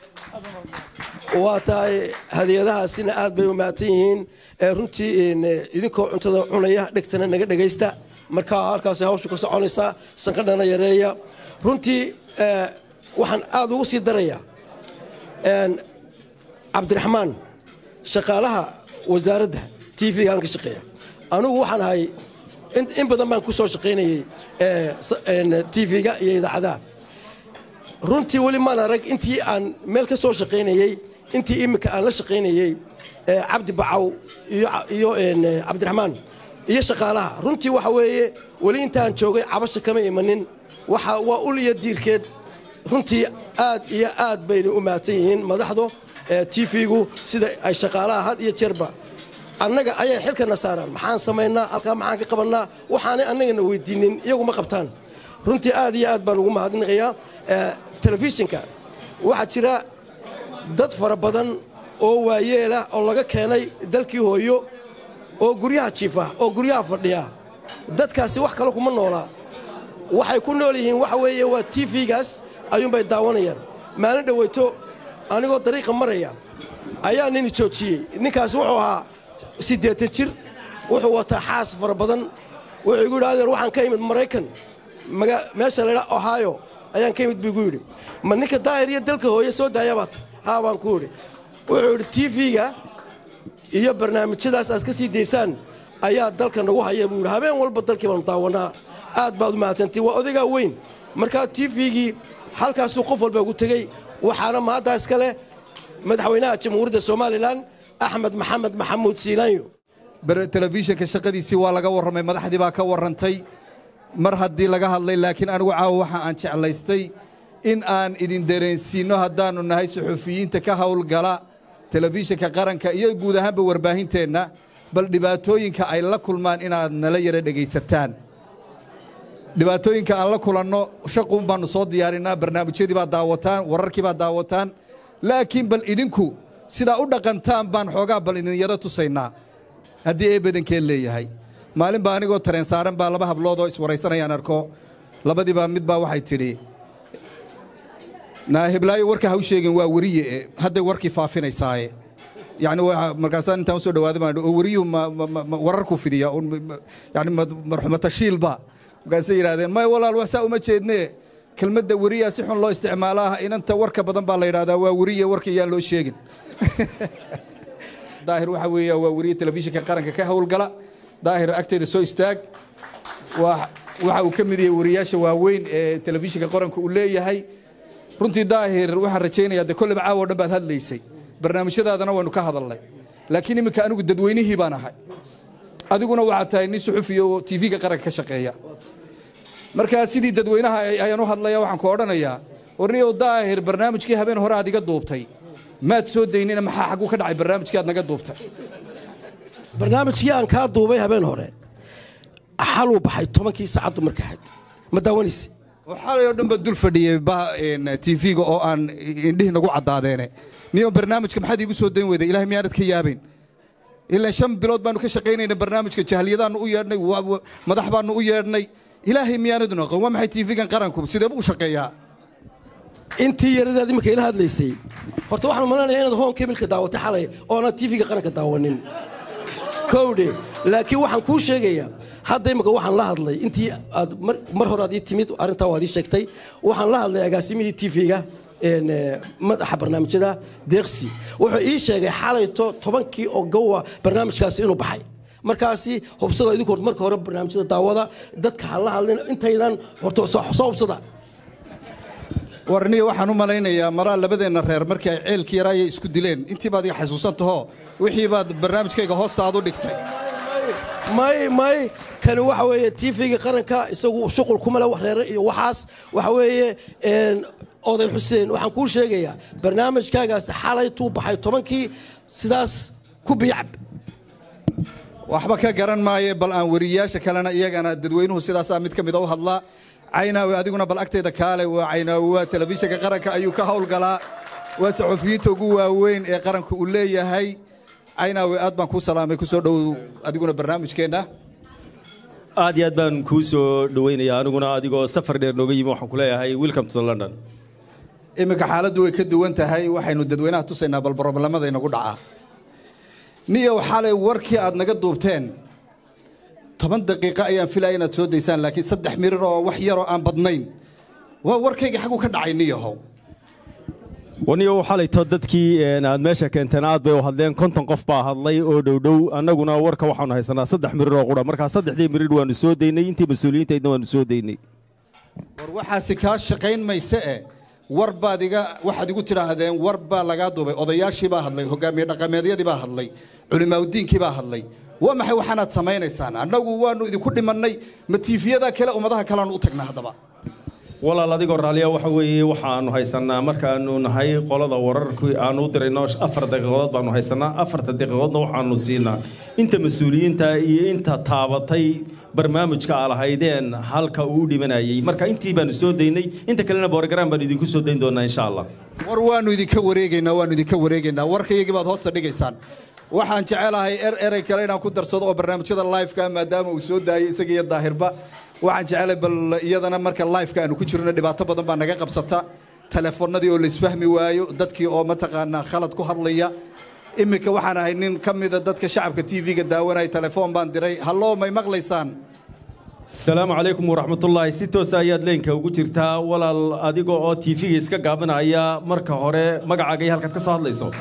waa tahay hadiyadahaasina aad bay u mahadsan yihiin Eh, runtii een, eh, idinkoo cuntada cunaya dhegtana naga dhegaysta markaa halkaasi hawshu ka soconaysaa sanqadhana yareeya runtii eh, waxaan aad ugu sii darayaa een, cabdiraxmaan shaqaalaha wasaaradda tv-ga aan ka shaqeeya anugu waxaan ahay in in badan baan ku soo shaqaynayey eh, s- een, tv-ga iyo idaacadaha runtii weli maan arag intii aan meel ka soo shaqaynayey intii iminka aan la shaqaynayey eh, cabdi bacaw iyo ca- iyo een, eh, cabdiraxmaan iyo shaqaalaha runtii waxa weeye weli intaan joogay cabasha kama imanin waxa waa ul iyo diirkeed runtii aad iyo aad bayna u mahadsan yihiin madaxdu eh, tv-gu sida ay shaqaalaha had iyo jeerba annaga ayay xilkana saaraan maxaan samaynaa halkaa maxaan ka qabannaa waxaanay annagana weydiinin iyagu ma qabtaan runtii aad iyo aad baan ugu mahadnaqayaa Eh, telefishinka waxaa jira dad fara badan oo waayeela oo laga keenay dalkii hooyo oo guryaha jiifa oo guryaha fadhiya dadkaasi wax kale kuma noolaa waxay ku nool yihiin waxa weeye waa tv-gaas ayuunbay daawanayaan maalin dhoweyto anigoo dariiqa maraya ayaa nin joojiyey ninkaasi wuxuu ahaa siddeetan jir wuxuu wataa xaas fara badan wuxuu igu yidhi adeer waxaan ka imid maraykan maga- meesha laydha ohio ayaan ka imid buu igu yidhi ma ninka daahir iyo dalka hooye soo daaya baata haa baan ku idhi wuxuu yidhi tv-ga iyo barnaamijyadaas aad ka sii daysaan ayaa dalka nagu haya buu yidhi habeen walba dalkii baanu daawanaa aad baad u mahadsantii waa odagaa weyn markaa tv-gii halkaasuu qof walba ugu tegey waxaana mahaddaa iska leh madaxweynaha jamhuuriyadda somalilan axmed maxamed maxamuud siilaanyo bar- telefishinka shaqadiisii waa laga warramay madaxdii baa ka warrantay mar haddii laga hadlay laakiin anigu caawa waxa aan jeclaystay in aan idin dareensiinno haddaannu nahay suxufiyiinta ka howlgala telefishinka qaranka iyo guud ahaanba warbaahinteenna bal dhibaatooyinka ay la kulmaan inaad nala yara dhegaysataan dhibaatooyinka aan la kulanno shaquun baannu soo diyaarinaa barnaamijyadii baad daawataan wararkii baad daawataan laakiin bal idinku sidaa u dhaqantaan baan xoogaa bal idin yaro tusaynaa haddii ee badankeed leeyahay maalin baa anigoo tareen saaran baa laba hablood oo iswaraysanayaan arko labadiibaa mid baa waxay tidhi naa heblaayo warka ha u sheegin waa weriye e hadday warkii faafinaysaaye yani waa- markaasaan intaan usoo dhawaaday baan idhi, oo weriyuhu ma- ma- ma- ma wararku fidiya un ma- ma- yani ma- marxumatashiilba markaasay yidhahdeen may walaal wax saa uma jeedne kelmadda weriyaa si xun loo isticmaalaa inanta warka badan baa la yidhahdaa waa weriye warka yaan loo sheegin daahir waxa weeya waa weriye telefishinka qaranka ka howlgala daahir agteeda soo istaag waa waxa uu ka mid yahay wariyaasha waaweyn ee telefishinka qaranka uu leeyahay runtii daahir waxaan rajaynayaa de kolleba caawa o dhan baad hadlaysay barnaamijyadaadana waynu ka hadalnay laakiin iminka anigu dadweynihii baan ahay adiguna waxaad tahay nin suxufiya oo tv-ga qaranka ka shaqeeya markaa sidii dadweynaha ayaan u hadlaya waxaan ku odhanayaa warniyow daahir barnaamijkii habeen hore aad iga duubtay maad soo daynina maxaa xagguu ka dhacay barnaamijkii aad naga duubtay barnaamijkii aan kaa duubay habeen hore xaluu baxay tobankii saacaddu marka ahayd ma daawanaysa oo xalay oo dhan baa dul fadhiyey tv-ga oo aan indhihi nagu caddaadeene niyo barnaamijka maxaad iigu soo dayn weyday ilahay miyaanad ka yaabayn ilaa shan bilood baanu ka shaqaynayna barnaamijka jahliyadaanu u yeedhnay madax baanu u yeedhnay ilaahay miyaanadu noqon waa maxay tv-gan qaranku sideeba u shaqeeyaa intii yaradaad iminka ila hadlaysay horta waxaan malanaya inaad hoon kebilka daawatay xalay oonad tv-ga qaranka daawanin kowdhe laakiin waxaan kuu sheegayaa hadda imika waxaan la hadlay intii aad mar hore aad ii timid arrintaa waad ii sheegtay waxaan la hadlay agaasimihii tv-ga madaxa barnaamijyada deeqsi wuxuu ii sheegay xalayto tobankii oo gowa barnaamijkaasi inuu baxay markaasi hubsada idinku marka hore barnaamijyada daawada dadka ha la hadlin intaydan horta soo hubsada warniyo waxaan u malaynayaa maraa labadeenna reer markii ay ceelkii yaraayay isku dileen intii baad iga xasuusan taho wixii baad barnaamijkayga hoosta aad u dhigtay may may kani waxa weeye tv-ga qaranka isagu shuqul kuma le reere iyo waxaas waxa weeye oday xuseen waxaan kuu sheegayaa barnaamijkaagaasi xalaytuu baxay tobankii sidaas ku biyacab waxba ka garan maaye bal aan wariyaasha kalena iyagana dadweynuhu sidaasaa mid ka mida u hadlaa caynaawi adiguna bal agtayda kaale waa caynaawi waa telefishinka qaranka ayuu ka howlgalaa waa saxufiyiinta ugu waaweyn ee qaranka uu leeyahay caynaawi aad baan kuu salaamay kusoo dhow adiguna barnaamijkeenna aad iyo aad baan kuu soo dhawaynayaa aniguna adigoo safar dheer nooga yimi waxaan ku leeyahay welcome to london iminka xaaladdu way ka duwan tahay waxaynu dadweynaha tusaynaa bal broblemada inagu dhacaa niyow xalay warkii aad naga duubteen toban daqiiqo ayaan filaya inaad soo daysaan laakiin saddex mirir oo wax yaroo aan badnayn waa warkayga xagu ka dhacay niyahow waniyo xalayto dadkii aad meesha keenteen aad bay u hadleen konton qof baa hadlay oo dhowdhow annaguna warka waxaanu haysanaa saddex mirir oo qura markaa saddexdii mirir waanu soo daynay intii mas-uuliyiintaydna waanu soo daynay war waxaasi kaa shaqayn mayse e war baad iga waxaad igu tidhaahdeen war baa lagaa duubay odayaashii baa hadlay hogaamiye dhaqameedyadii baa hadlay culimaaudiinkii baa hadlay waa maxay waxaanaad samaynaysaan annagu waanu idinku dhimannay ma tiifiyada kale ummadaha kaleanu u tagnaa haddaba walaal adigoo raalliya waxa weeye waxaanu haysanaa markaanu nahay qolada wararkii aanu u dirayno afar daqiiqadood baanu haysanaa afarta daqiiqadoodna waxaanu siinaa inta mas-uuliyiinta iyo inta taabatay barnaamijka aa lahaydeen halka uu u dhimanayay marka intii baanu soo daynay inta kalena borogaraam baanu idinku soo dayn doonaa insha allah war waanu idinka wareegaynaa waanu idinka wareegaynaa warkaygii baad hoosta dhigaysaan waxaan jecelahay er erey kale inaan ku darsado oo barnaamijyada liveka maadaama uu soo daayay isaga iyo daahirba waxaan jecelahay bal iyadana marka liveka aanu ku jirno dhibaato badan baa naga qabsata telefoonadii oo laisfahmi waayo dadkii oo mataqaanaa khalad ku hadlaya iminka waxaan ahay nin ka mida dadka shacabka tv-ga daawanaya telefoon baan diray halloo may maqlaysaan asalaamu calaykum waraxmatullaahi si toosa ayaad leenka ugu jirtaa walaal adiga oo tv-ga iska gaabinaya marka hore magacaaga iyo halkaad ka soo hadlayso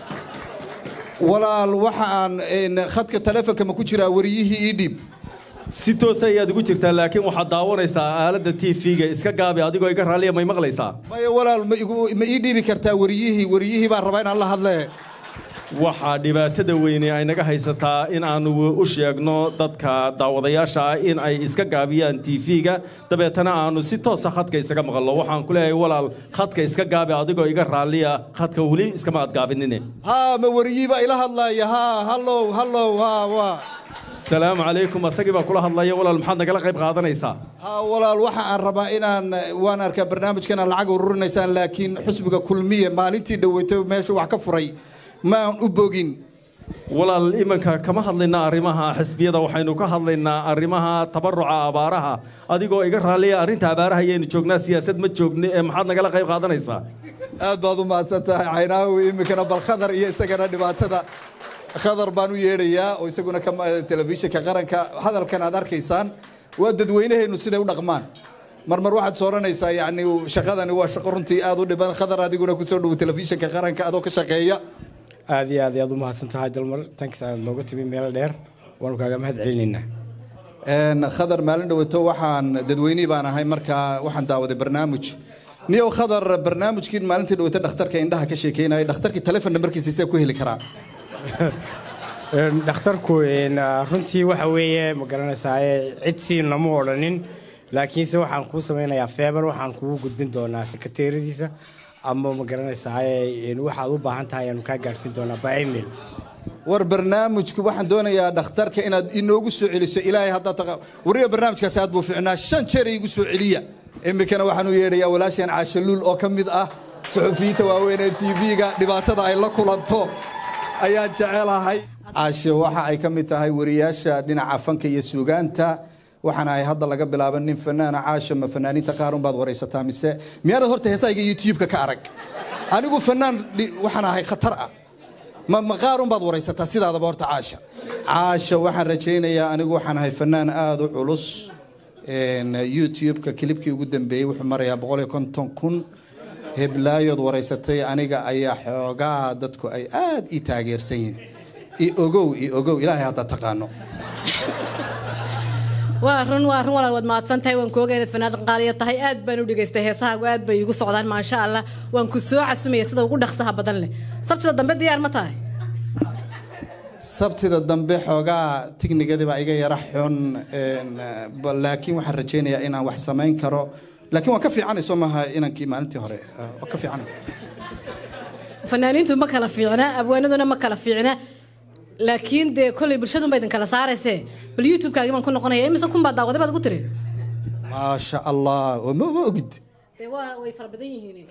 walaal waxa aan khadka telefonka ma ku jiraa wariyihii ii dhiib si toosa ayaad ugu jirtaa laakiin waxaad daawanaysaa aaladda tv-ga iska gaabi adigoo iga raalliya may maqlaysaa maya walaal ma igu- ma ii dhiibi kartaa wariyihii wariyihii baan rabaa inaan la hadlee waxaa dhibaatada weyne ay naga haysataa in aanu u sheegno dadka daawadayaasha ah in ay iska gaabiyaan tv-ga dabeetana aanu si toosa khadka isaga maqalno waxaan ku leeyahay walaal khadka iska gaabi adigoo iga raalliya khadka weli iskama aad gaabinine haa ma wariyihii baa ila hadlaaya haa hallow hallow haa waa asalaamu calaykum asagii baa kula hadlaya walaal maxaad nagala qayb qaadanaysaa haa walaal waxa aan rabaa inaan waan arkaa barnaamijkan aan lacag ururinaysaan laakiin xusbiga kulmiye maalintii dhaweytay meeshu wax ka furay ma aan u bogin walaal imanka kama hadlaynaa arrimaha xisbiyada waxaynu ka hadlaynaa arrimaha tabaruca abaaraha adigoo iga raalliya arrinta abaaraha ayaynu joognaa siyaasad ma joogni ee maxaad nagala qayb qaadanaysaa aad baad u mahadsan tahay caynaawi iminkana bal khadar iyo isagana dhibaatada khadar baan u yeedhayaa oo isaguna ka telefishinka qaranka hadalkan aad arkaysaan waa dadweynaheennu siday u dhaqmaan marmar waxaad sooranaysaa yacni shaqadani waa shaqo runtii aad u dhiban khadar adiguna kusoo dhowo telefishinka qaranka adoo ka shaqeeya aad iyo aad ayaad u mahadsan tahay dalmar tanks aad nooga timi meel dheer waanu kaaga mahad celinaynaa Een, khadar maalin dhawato waxaan dadweynihii baan ahay markaa waxaan daawaday barnaamij niyow khadar barnaamijkii maalintii dhawato dhakhtarka indhaha ka sheekeynaya dhakhtarkii telefon nambarkiisa see ku heli karaa Een, dhakhtarku een, ah, runtii waxa weeye ma garanaysaa cid siin lama odhanin laakiinse waxaan kuu samaynayaa feebar waxaan kugu gudbin doonaa sekateeradiisa ama ma garanaysaa een, waxaad u baahan tahay ayaanu kaa gaadhsiin doonaa by email war barnaamijku waxaan doonayaa dhakhtarka inaad inoogu soo celiso ilaahay haddaad taqa wariga barnaamijkaasi aad buu ficnaa shan jeer iigu soo celiya iminkana waxaan u yeedhayaa walaasheen caashaluul oo ka mid ah suxufiyiinta waaweyn ee tv-ga dhibaatada ay la kulanto ayaan jecelahay caasho waxa ay ka mid tahay wariyaasha dhinaca fanka iyo suugaanta waxaana ay hadda laga bilaaba nin fanaana caasho ma fanaaniinta qaar unbaad waraysataa mise miyaanad horta heesayga youtube-ka ka arag anigu fanaan dhi- waxaan ahay khatar ah ma ma qaar unbaad waraysataa sidaadaba horta caasha caasha waxaan rajaynayaa anigu waxaan ahay fanaan aada u culus Een, youtube-ka kilibkii ugu dambeeyey wuxuu marayaa boqol iyo konton kun heblaayood waraysatay aniga ayaa xoogaa dadku ay aad ii taageersan yihiin i ogow i ogow ilaahay haddaad taqaano waa run waa run walaal waad mahadsantahay waan kooga inaad fanaanad qaaliya tahay aad baan u dhegaystay heesahaagu aad bay igu socdaan maasha allah waan ku soo casumaya sida ugu dhaqsaha badan leh sabtida dambe diyaar ma tahay sabtida dambe xoogaa tignigadii baa iga yara xun een, ba- laakiin waxaan rajaynayaa inaan wax samayn karo laakiin waan ka fiicanay soo maaha inankii maalintii hore Ah, waan ka fiicanay fanaaniintu ma kala fiicna abwaanaduna ma kala fiicna laakiin dee kolley bulshadunba idin kala saaraysee bal youtube-kaagii baan ku noqonaya imise kun baa daawaday baad ugu tiri maasha allah oo ma ma ogid dee waa way fara badan yihiin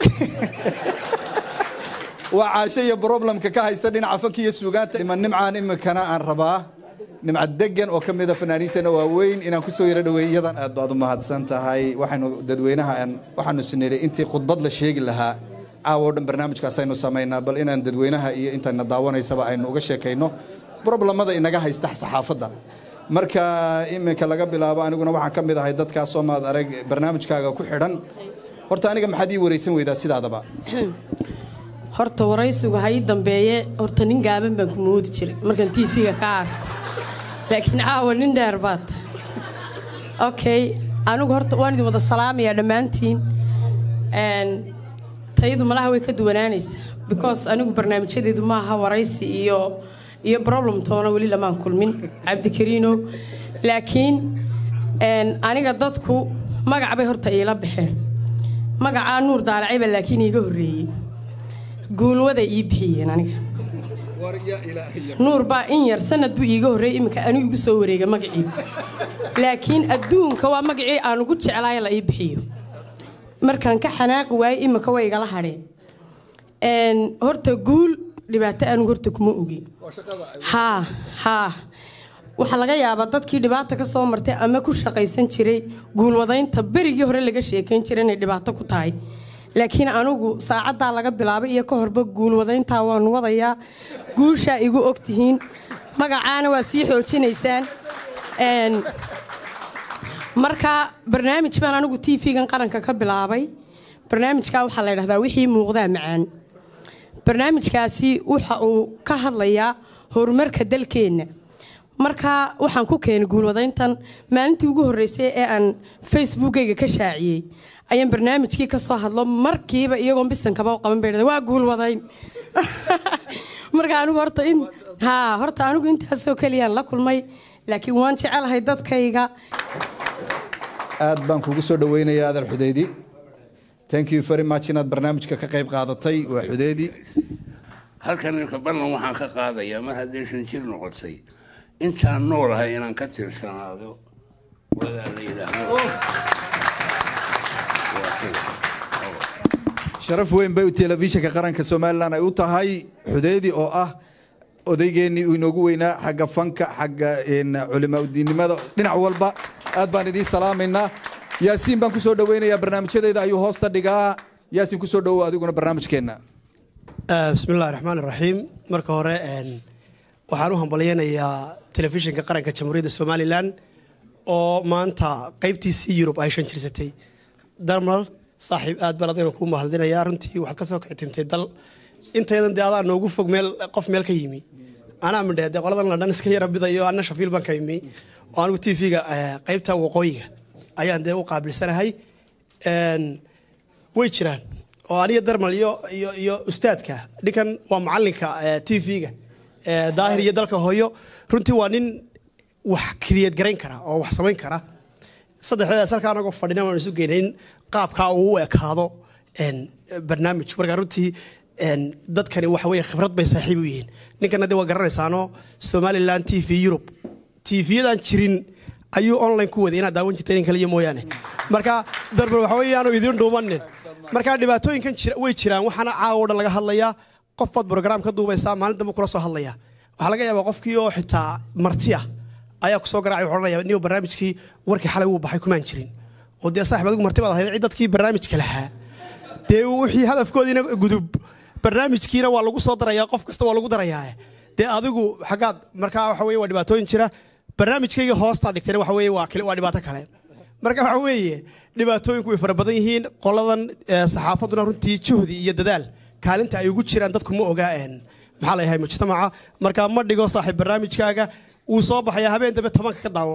waa caasho iyo problemka ka haysta dhinaca fanka iyo suugaanta ima nimcaan iminkana aan rabaa nimca degan oo ka mida fanaaniintana waaweyn inaan kusoo yaro dhaweey iyadan aad baad u mahadsan tahay waxaynu dadweynaha aan waxaanu sinidhay intii khudbad la sheegi lahaa caawa oo dhan barnaamijkaas aynu samaynaa bal inaan dadweynaha iyo intayna daawanaysaba aynu uga sheekayno problemada inaga haysta saxaafadda marka iminka laga bilaabo aniguna waxaan ka mid ahay dadkaasoo maad arag barnaamijkaaga ku xidhan horta aniga maxaad ii wareysan weydaa sidaadaba horta waraysigu ha ii dambeeye horta nin gaaban baan ku moodi jiray markaan tv-ga ka arko laakiin caawa nin dheer baad okay anigu horta waan idin wada salaamayaa dhammaantiin Een, tayadu malaha way ka duwanaanaysa because anigu barnaamijyadeedu maaha waraysi iyo iyo problem toona weli lamaan kulmin cabdikariino laakiin een, aniga dadku magac bay horta iila baxeen magacaa nuur daalacayba laakiin iiga horreeyey guulwada ii bixiyeen aniga nuur baa in yar sanad buu iiga horreeyey iminka anigu igu soo wareega magacii laakiin adduunka waa magacii aan ugu jeclaay la ii bixiyo markaan ka xanaaqi waayey iminka way igala hadheen Een, horta guul dhibaato anigu horta kuma ogi haa haa waxaa laga yaabaa dadkii dhibaata ka soo martay ama ku shaqaysan jiray guulwadaynta berigii hore laga sheekayn jiray inay dhibaato ku tahay laakiin anigu saacaddaa laga bilaabay iyo ka horba guulwadayntaa waan wadayaa guushaa igu ogtihiin magacaana waa sii xoojinaysaan Een, marka barnaamij baan anigu tv-gan qaranka ka bilaabay barnaamijkaa waxaa la ydhahdaa wixii muuqdaa macaan barnaamijkaasi waxa uu ka hadlayaa horumarka dalkeenna marka waxaan ku keenay guulwadayntan maalintii ugu horreysay ee aan facebookayga ka shaaciyey ayaan barnaamijkii ka soo hadlo markiiba iyagoon bisankaba u qaban bay dhahday, waa guulwadayn marka anigu horta in haa horta anigu intaasoo keliyaan la kulmay laakiin waan jecelahay dadkayga aad baan kugu soo dhaweynayaa adal xudeydi thank you very much inaad barnaamijka ka qayb qaadatay waa xudeydi halkan ninka ballan waxaan ka qaadayaa mar haddee shan jir noqotay intaan noolahay inaan ka tirsanaado wadaa la yidhaahdo Waa sida. sharaf weyn bay telefishinka qaranka somalilan ay u tahay xudeydi oo ah odaygeenii uu inoogu weynaa xagga fanka xagga een, culimaa udiinnimada dhinac walba aad baan idiin salaamaynaa yaasiin baan kusoo dhaweynayaa barnaamijyadeyda ayuu hoosta dhigaa yaasiin kusoo dhawow adiguna barnaamijkeenna bismi illahi raxmaan iraxiim marka hore een, waxaan u hambalyaynayaa telefishinka qaranka jamhuuriyadda somalilan oo maanta qaybtiisii yurub ay shan jirsatay darmal saaxiib aad baan adigana kuu mahadinayaa runtii waxaad ka soo kictimtay dal intaydan dee adaa noogu fog meel qof meel ka yimi anaa midhee dee qoladan ladhan iska yara bidayo anna shafiil baan ka imi oo anigu t v-ga qaybta waqooyiga ayaan dee u qaabilsanahay Een, way jiraan oo aniga darmal iyo iyo iyo ustaadka ninkan waa macalinka t v-ga daahir iyo dalka hooyo runtii waa nin wax kriyad garayn kara oo wax samayn kara saddexdeedaas halkaa anagoo fadhina waan isu geynay in qaabkaa uu u ekaado een, barnaamij marka runtii een, dadkani waxa weye khibrad bay saaxiib u yihiin ninkana de waa garanaysaano somaliland t v europe t v-yadan jirin ayuu online ku waday inaad daawan jirta in kaliya mooyaane marka darbar waxa weeye aanu idin dhuumanin marka dhibaatooyinkan jira way jiraan waxaana caawa o dhan laga hadlayaa qof baad brograam ka duubaysaa maalin dambe kula soo hadlaya waxaa laga yaabaa qofkii oo xitaa marti ah ayaa kusoo garaacay wuxuu odhanaya niyo barnaamijkii warkii xalay wuu baxay kumaan jirin oo dee saaxib adigu marti baad ahayd cid dadkii barnaamijka lahaa dee wixii hadafkoodiina gudub barnaamijkiina waa lagu soo darayaa qof kasta waa lagu darayaa dee adigu xaggaad markaa waxa weye waa dhibaatooyin jira barnaamijkayga hoostaad dhigtayna waxa weye waa kale- waa dhibaato kale marka waxa weeye dhibaatooyinku way fara badan yihiin qoladan eh, saxaafaduna runtii juhdi iyo dadaal kaalinta ay ugu jiraan dadku ma ogaa een, maxaa la yahay mujtamaca marka ma dhigo saaxiib barnaamijkaaga wuu soo baxayaa habeen dambe tobanka ka daawo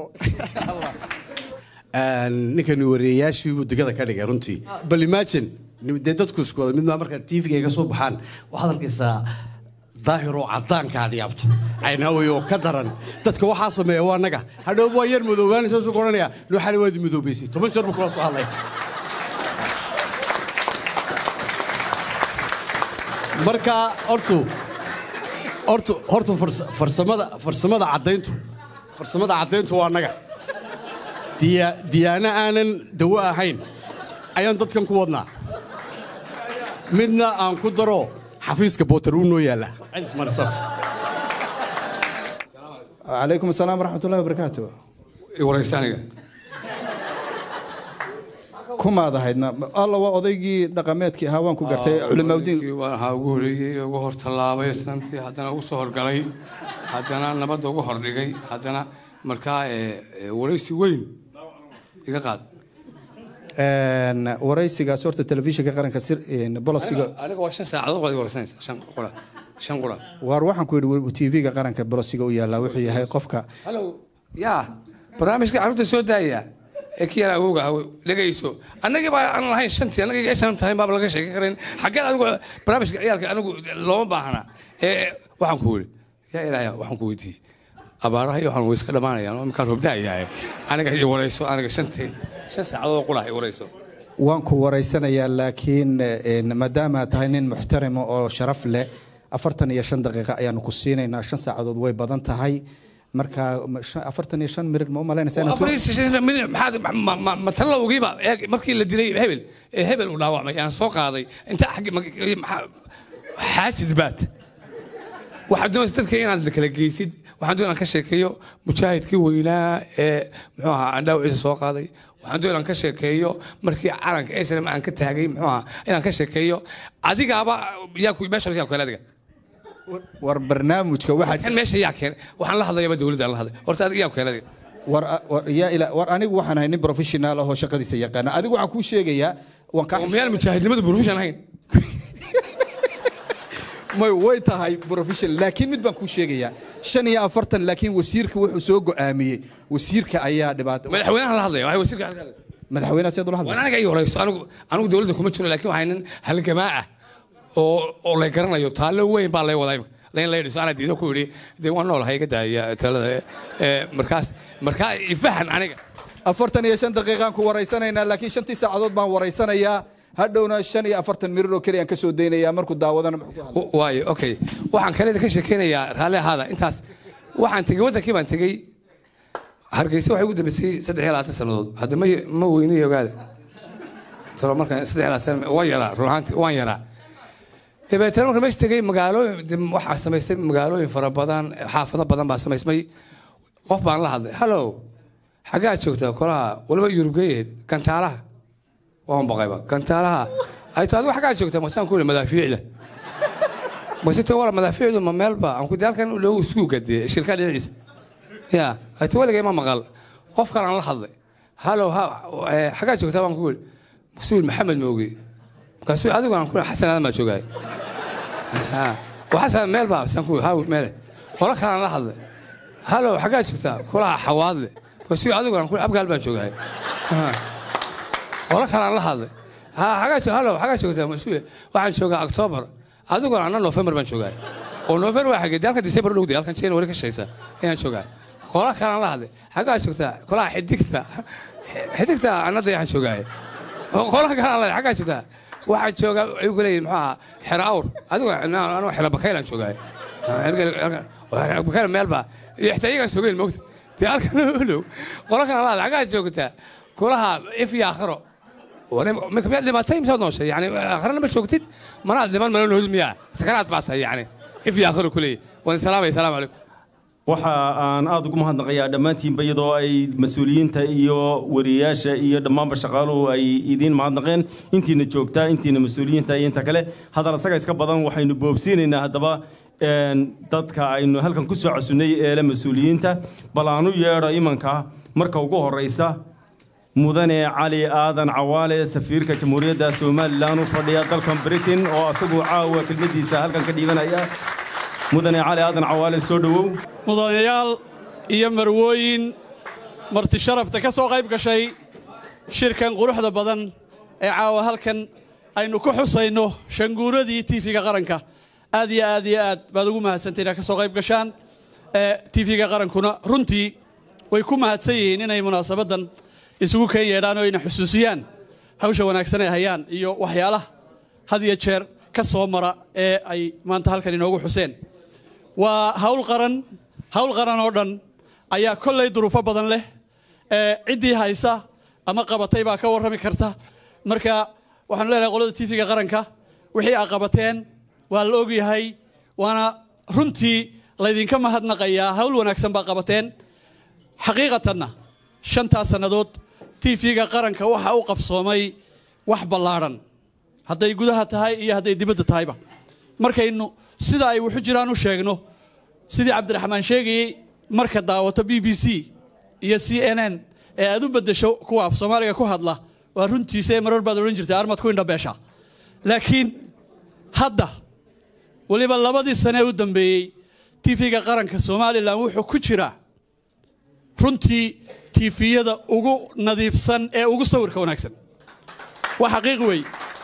ninkani wariyayaashii buu digada ka dhigay runtii bal imagine dee dadku isku wada mid maa markaa tvga ka soo baxaan waxaad arkaysaa daahiroo cadaanka aad yaabto caynaawy oo ka daran dadka waxaa sameeya waa naga hadhow waa yar madoobaanaysa suu odhanaya noo xali waadi madoobaysay toban jeer buu kula soo hadlay marka hortu hortu hortu fars- farsamada farsamada caddayntu farsamada caddayntu waa naga diya diyaano aanan dawo ahayn ayaan dadkan ku wadnaa midna aan ku daro xafiiska bootar uu noo yaalla cidis marsan calaykum asalaam waraxmatullahi wabarakaatu wareysaniga kumaad ahaydna alla waa odaygii dhaqameedkii ahaa waan ku gartay culimaawdiin waxaa ugu horeeyey ugu hor tallaabay isnaamtii haddana ugu soo horgalay haddana nabadda ugu hordhigay haddana markaa eh, eh, wareysi weyn iga qaad Een, waraysigaas horta telefishinka qaranka sir een, bolosiga Aniga- aniga waa shan saacadood qod wareysanaysa shan qura shan qura waar waxaan ku yidhi tv-ga qaranka bolosiga u yaallaa wuxuu yahay qofka hallow yaa barnaamijka carruurta soo daaya ee ki yar awowga ah dhegayso annagii baa aan lahayn shantii annagii aysan tahay baaba laga sheekan karin xaggeen adigu barnaamijka ciyaalka anigu looma baahna ee waxaan ku yidhi yaa ilaahya waxaan ku weydiiyey abaaraha iyo waxaan weyska dhammaanayaan oo imkaan robdaayahay aniga iyo warayso aniga shantii shan saacadood qura i warayso waan ku waraysanayaa laakiin een, maadaama aad tahay nin muxtarima oo sharaf leh afartan iyo shan daqiiqa ayaanu ku siinaynaa shan saacadood way badan tahay marka ma- shan- afartan iyo shan mirir ma u malaynaysaa inaad afar iyo shan minute maxaad ma- ma- ma talowgiiba eeg markii la dilay hebel ee hebel uu dhaawacmay aan soo qaaday inta xaggi ma- maxaa- xaasid baad waxaad doonaysa dadka inaad kala geysid waxaan doon inaan ka sheekeeyo mujaahidkii weynaa ee muxuu ahaa aan dhaawiciisa soo qaaday waxaan doon inaan ka sheekeeyo markii calanka snm aan ka taagay muxuu ahaa inaan ka sheekeeyo adigaaba yaa ku meesha yaa ku kale adiga war barnaamijka waxaad kan meesha yaa keenay waxaan la hadlayaba dowladda aan la hadlay horta adiga yaa ku kale adiga war war yaa ila war anigu waxaan ahay nin professional ah oo shaqadiisa yaqaana adigu waxaan kuu sheegayaa waan ka miyaan mujaahidnimadu profession ahayn may way tahay professional laakiin mid baan kuu sheegayaa shan iyo afartan laakiin wasiirka wuxuu soo go'aamiyey wasiirka ayaa dhibaato madaxweynaha la hadlaya waxay wasiirka halka hadlaysa madaxweynaha siyaad ula waan hadlaysa aniga ii horeyso anigu anigu dowladda kuma jiro laakiin waxay nin halgamaa ah oo oo la garanayo taallo weyn baa lay wadaa imika lain lay dhiso anaa diido ku yidhi dee waan noolahay iga daaya talada ee, markaas markaa ifahan aniga afartan iyo shan daqiiqaan ku waraysanaynaa laakiin shantii saacadood baan waraysanayaa hadhowna shan iyo afartan mirir oo keliya aan ka soo daynayaa markuu daawadana muxuu ku hadlay W- waayo okay waxaan kale ka sheekeynayaa raalli ahaada intaas waxaan tegey waddankii baan tegey hargeysa waxay ugu dambeysay saddex iyo labaatan sannadood hadda ma ma weynay ogaada talo markaan saddex iyo labaatan waan yaraa run ahaantii waan yaraa dabeetana marka meesha tegey magaalooyin de- waxaa samaystay magaalooyin fara badan xaafado badan baa samaysmay qof baan la hadlay hallow xaggaa joogtaa kolaha waliba yurubgeeyeed gantaalaha waan baqayba gantaalaha ay to adigu xaggaa joogtaa masaan ku yidhi madaafiicda mase to wala madaafiicdu ma meelba aan ku halkan loogu isku gadee shilkaa dhinaciisa ya ay to waligay ma maqal qof kale aan la hadlay hallow ha eh, xaggaa joogtaa baan ku yidhi masuul maxamed mooge markaasuu adigu aan ku xasan aadan baa joogaay Ha, waa xasan meel baa saan ku ha meele qolo kale aan la hadlay hallow xaggaa joogtaa kolaha xawaadle si adiguna ku abgaal baan joogahay qolo kalaan la hadlay ha xagaa jo hallow xagaa joogtaa masuule waxaan joogaa octoobar adiguna anna november baan joogahay oo november waa xagee dee halkan december dhowday halkan january ka shaysa ayaan joogahay qolo kalaan la hadlay xagaa joogtaa qolaha xidigta xidigta annada waxaan joogahay qolo kalaan la xagaa joogtaa waxaan joogaa ayuu ku leeyihin muxuu ahaa xero awr adigu anuu xero bakaylaan joogahay bakayl meelbaa iyo xitaa iyagaan joogayn moogta dee halkan olow qolo kalaan la hadlay xagaa joogtaa kulaha if iyo aakhiro miyaad dhimatay misaad nooshay yani aakhirana ma joogtid manaad dhiman mana noolid miyaa sakaraad baa tahay yani if iyo aakhiro kuleeyahy waan salaamaya salaamu calaykum waxa aan aada ugu mahadnaqayaa dhammaantiinba iyadoo ay mas-uuliyiinta iyo wariyayaasha iyo dhammaanba shaqaaluhu ay idiin mahadnaqeen intiina joogtaa intiina mas-uuliyiinta iyo inta kale haddana isaga iska badan waxaynu boobsiinaynaa haddaba dadka aynu halkan ku soo casunnay eele mas-uuliyiinta bal aanu yeedho imanka marka ugu horraysa mudane cali aadan cawaale safiirka jamhuuriyadda somalilan u fadhiya dalkan britain oo isagu caawa kelmaddiisa halkan ka dhiibanaya mudane cali aadan cawaale soo dhowow mudanayaal iyo marwooyin marti sharafta ka soo qayb gashay shirkan quruxda badan ee caawa halkan aynu ku xusayno shanguuradii tiifiga qaranka aad iyo aad iyo aad baad ugu mahadsantay inaad ka soo qayb gashaan tiifiga qarankuna runtii way ku mahadsan yihiin inay munaasabaddan isugu keen yeedhaan oo ayna xusuusiyaan hawsha wanaagsan ay hayaan iyo waxyaalaha had iyo jeer ka soo mara ee ay maanta halkan inoogu xuseen waa hawl qaran hawl qaran oo dhan ayaa kollay duruufo badan leh ee ciddii haysa ama qabatay baa ka warrami karta marka waxaanu leenahay qolada tiifiga qaranka wixii aa qabateen waa la ogyahay waana runtii laydinka mahadnaqayaa hawl wanaagsan baa qabateen xaqiiqatanna shantaas sannadood tiifiga qaranka waxa u qabsoomay wax ballaadhan hadday gudaha tahay iyo hadday dibadda tahayba markaynu sida ay wuxu jiraan u sheegno sidii cabdiraxmaan sheegayey marka daawato b b c iyo c n n ee aad u beddesho kuwa af soomaaliga ku hadla waa runtiisa ee marar baad odhan jirtay armad ku indhabeesha laakiin hadda weliba labadii sane ee u dambeeyey tiifiga qaranka somalilan wuxuu ku jiraa runtii tiifiyada ugu nadiifsan ee ugu sawirka wanaagsan waa xaqiiq weey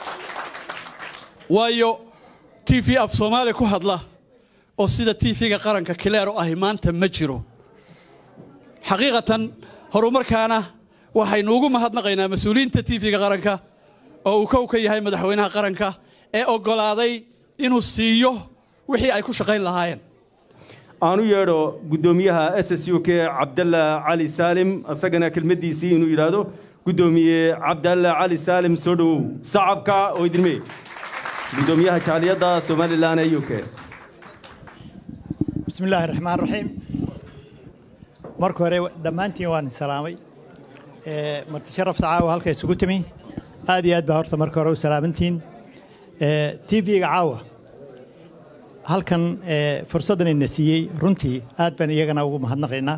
waayo tv af soomaali ku hadla oo sida tv-ga qaranka kileer u ahi maanta ma jiro xaqiiqatan horumarkaana waxaynu ugu mahadnaqaynaa mas-uuliyiinta tv-ga qaranka oo uu kow ka yahay madaxweynaha qaranka ee oggolaaday inuu siiyo wixii ay ku shaqayn lahaayeen aanu yeedho guddoomiyaha s s u k cabdalla cali saalim isagana kelmaddiisii inuu yidhaahdo guddoomiye cabdalla cali saalim soo dhowow sacabka oo idinme guddoomiyaha jaaliyadda somalilan ee u k بسم الله الرحمن الرحيم marka hore dhammaantiin waan salaamay marti sharafta caawa halka isugu timi aad iyo aad baa horta marka hore u salaamantiin tv-ga caawa halkan fursaddan ina siiyey runtii aad baan iyagana ugu mahadnaqaynaa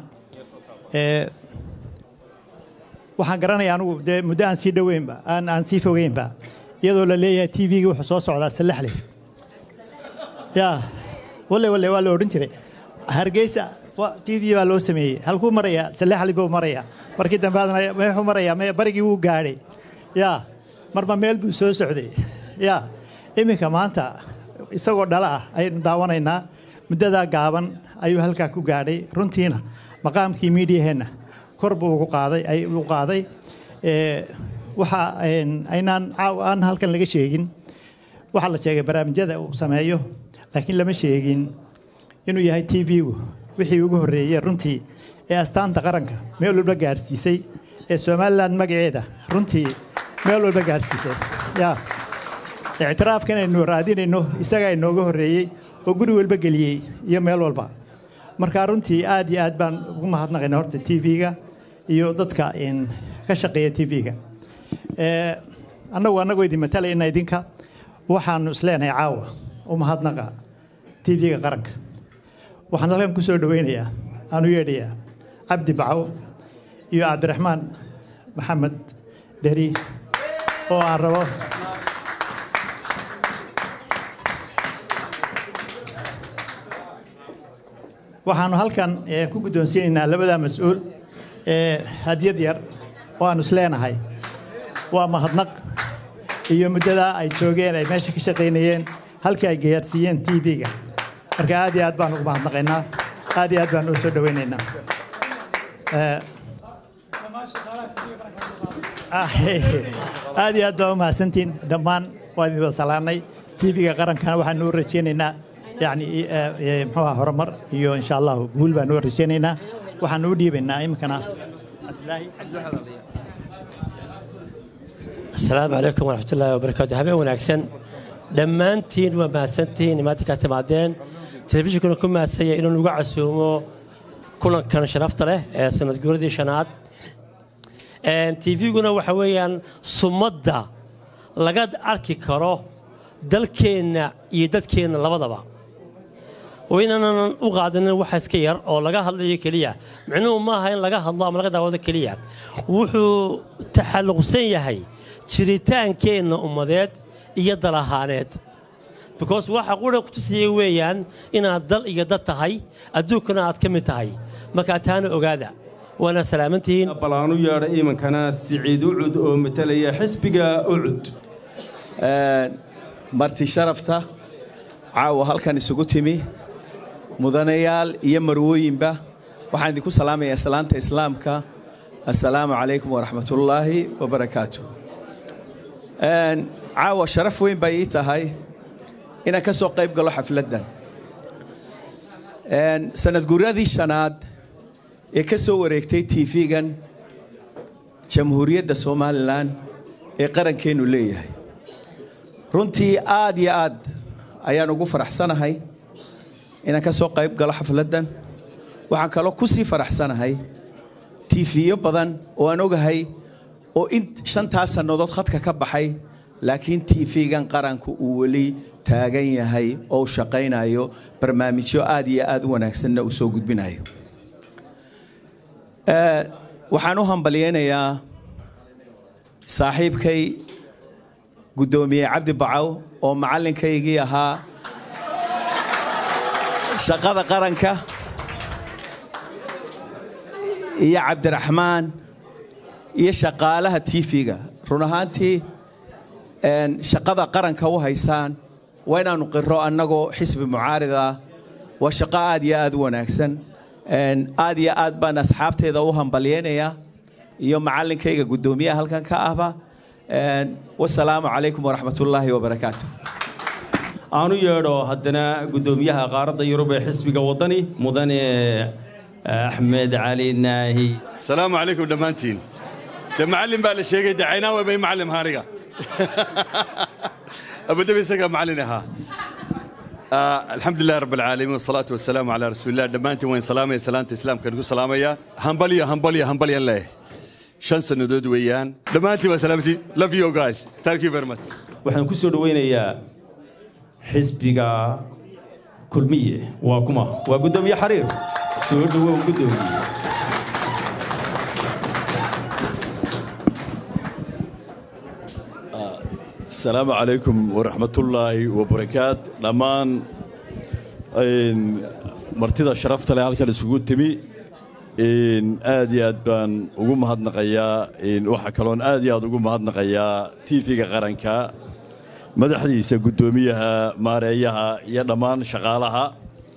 waxaan garanayaa anugu dee muddo aan sii dhoweynba aan aan sii fogeynba iyadoo la leeyahay tv-ga wuxuu soo socdaa sallaxle yaa walle walle waa la odhan jiray hargeysa t v baa loo sameeyey halkuu marayaa sallaxli buu marayaa markii dambe muxuu marayaa barigii wuu gaadhay yaa marba meel buu soo socday yaa iminka maanta isagoo dhala ah ayaynu daawanaynaa muddadaa gaaban ayuu halkaa ku gaadhay runtiina maqaamkii miidiyaheenna kor buu ugu qaaday u qaaday waxa aynaan aan halkan laga sheegin waxaa la sheegay barnaamijyada uu sameeyo laakiin lama sheegin inuu yahay t v-gu wixii ugu horreeyey runtii ee astaanta qaranka meel walba gaadhsiisay ee somalilan magaceeda runtii meel walba gaadhsiisay yaa ictiraafkan aynu raadinayno isagaa inooga horreeyey oo guri walba geliyey iyo meel walba marka runtii aad iyo aad baan ugu mahadnaqayna horta t v-ga iyo dadka ka shaqeeya t v-ga annagu annagoo idin matalayna idinka waxaanu isleenahay caawa u mahadnaqa t v-ga qaranka waxaan halkan ku soo dhoweynayaa aan u yeedhayaa cabdi bacow iyo cabdiraxmaan maxamed dheri oo aan rabo waxaanu halkan ku guddoonsiinaynaa labadaa mas-uul ee hadiyad yar oo aanu isleenahay waa mahadnaq iyo muddadaa ay joogeen ay meesha ka shaqaynayeen halkii ay gayaadhsiiyeen tv-ga marka aad iyo aad baan ugu mahadnaqaynaa aad iyo aad baan u soo dhowaynaynaa Ee, aad iyo aad baa u mahadsantiin dhammaan waa idin wada salaanay tv-ga qarankana waxaanu u rajaynaynaa yani muxuu ahaa horumar iyo insha allahu guul baanu u rajaynaynaa waxaanu u dhiibaynaa iminkana asalaamu calaykum waraxmatullaahi wabarakaatu habeen wanaagsan dhammaantiin waa mahadsantihiin imaantii kaa timaadeen telefishinkuna ku mahadsanya inuu nagu casuumo kulankan sharafta leh ee sanad guuradii shanaad tvguna waxa weeyaan sumadda laga arki karo dalkeenna iyo dadkeenna labadaba oo inaanan u qaadanin waxa iska yar oo laga hadlayo keliya micnuhu maaha in laga hadlo ama laga daawado keliya wuxuu taxalluqsan yahay jiritaankeenna ummadeed iyo dal ahaaneed because waxa qura kutusaya weeyaan inaad dal iyo dad tahay adduunkana aad ka mid tahay markaa taana ogaada waana salaamantihiin balaan u yeedha iimankana siciid ucud oo matalaya xisbiga ucud marti sharafta caawa halkan isugu timi mudanayaal iyo marwooyinba waxaan idinku salaamayaa salaanta islaamka assalaamu calaykum waraxmatullaahi wabarakaatu caawa sharaf weyn bay ii tahay inaan ka soo qayb galo xafladdan sanad guuradii shanaad ee ka soo wareegtay tv-gan jamhuuriyadda somalilan ee qarankeennu leeyahay runtii aad iyo aad ayaan ugu faraxsanahay inaan ka soo qayb galo xafladdan waxaan kaloo ku sii faraxsanahay tiifiyo badan oo aan ogahay oo in shantaas sannadood khadka ka baxay laakiin tv-gan qaranku uu weli taagan yahay oo u shaqaynayo barnaamijyo aad iyo aad u wanaagsanna uu soo gudbinayo waxaan u hambalyaynayaa saaxiibkay guddoomiye cabdi bacaw oo macallinkaygii ahaa shaqada qaranka iyo cabdiraxmaan iyo shaqaalaha tv-ga run ahaantii shaqada qaranka u haysaan waa inaannu qiro annagoo xisbi mucaarida ah waa shaqo aad iyo aad u wanaagsan aad iyo aad baan asxaabteeda u hambalyaynayaa iyo macallinkayga guddoomiyaha halkan ka ahba wasalaamu calaykum waraxmatullaahi wabarakaatu aanu yeedho haddana guddoomiyaha qaaradda yurub ee xisbiga waddani mudane axmed cali naahi asalaamu calaykum dhammaantiin de macallin baa la sheegay de caynaawe bay macallim haaniga abadabi isagaa macallin ahaa الحمد لله رب العالمين والصلاة والسلام على رسول الله دمانتي وين سلامة سلامة إسلام كنكو سلامة همبليا همبليا همبليا الله شان سنودود ويان دمانتي وسلامتي love you guys thank you very much waxaan ku soo dhowaynayaa xisbiga kulmiye waa kuma waa guddoomiye xariir soo dhowow guddoomiye السلام عليكم ورحمة الله وبركاته لمان martida sharafta leh halkan isugu timi aad iyo aad baan ugu mahadnaqayaa waxaa kaloon aad iyo aad ugu mahadnaqayaa tv-ga qaranka madaxdiisa guddoomiyaha maareeyaha iyo dhammaan shaqaalaha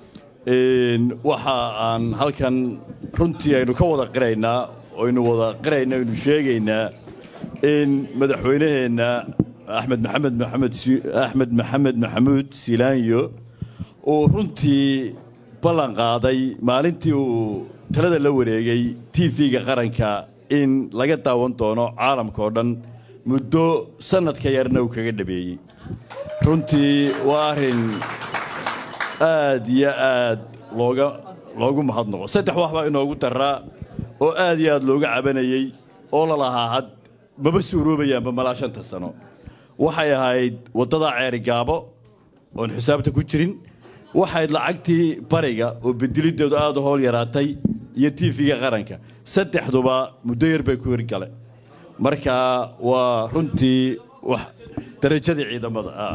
waxa aan halkan runtii aynu ka wada qiraynaa aynu wada qirayna aynu sheegaynaa in madaxweynaheenna axmed maxamed maxamed axmed maxamed maxamuud silaanyo uu runtii ballan qaaday maalintii uu talada la wareegay tv-ga qaranka in laga daawan doono caalamka oo dhan muddo sannadka yarna uu kaga dhabeeyey runtii waa arrin aad iyo aad looga loogu mahadnaqo saddex wax baa inoogu daraa oo aad iyo aad looga cabanayey oo la lahaa had maba suuroobayaanba malaa shanta sano waxay ahayd waddada ceerigaabo oon xisaabta ku jirin waxayd lacagtii bariga oo bedelideedu aad u howl yaraatay iyo tv-ga qaranka saddexduba muddo yar bay ku hirgale marka waa runtii wax darajadii ciidamada ah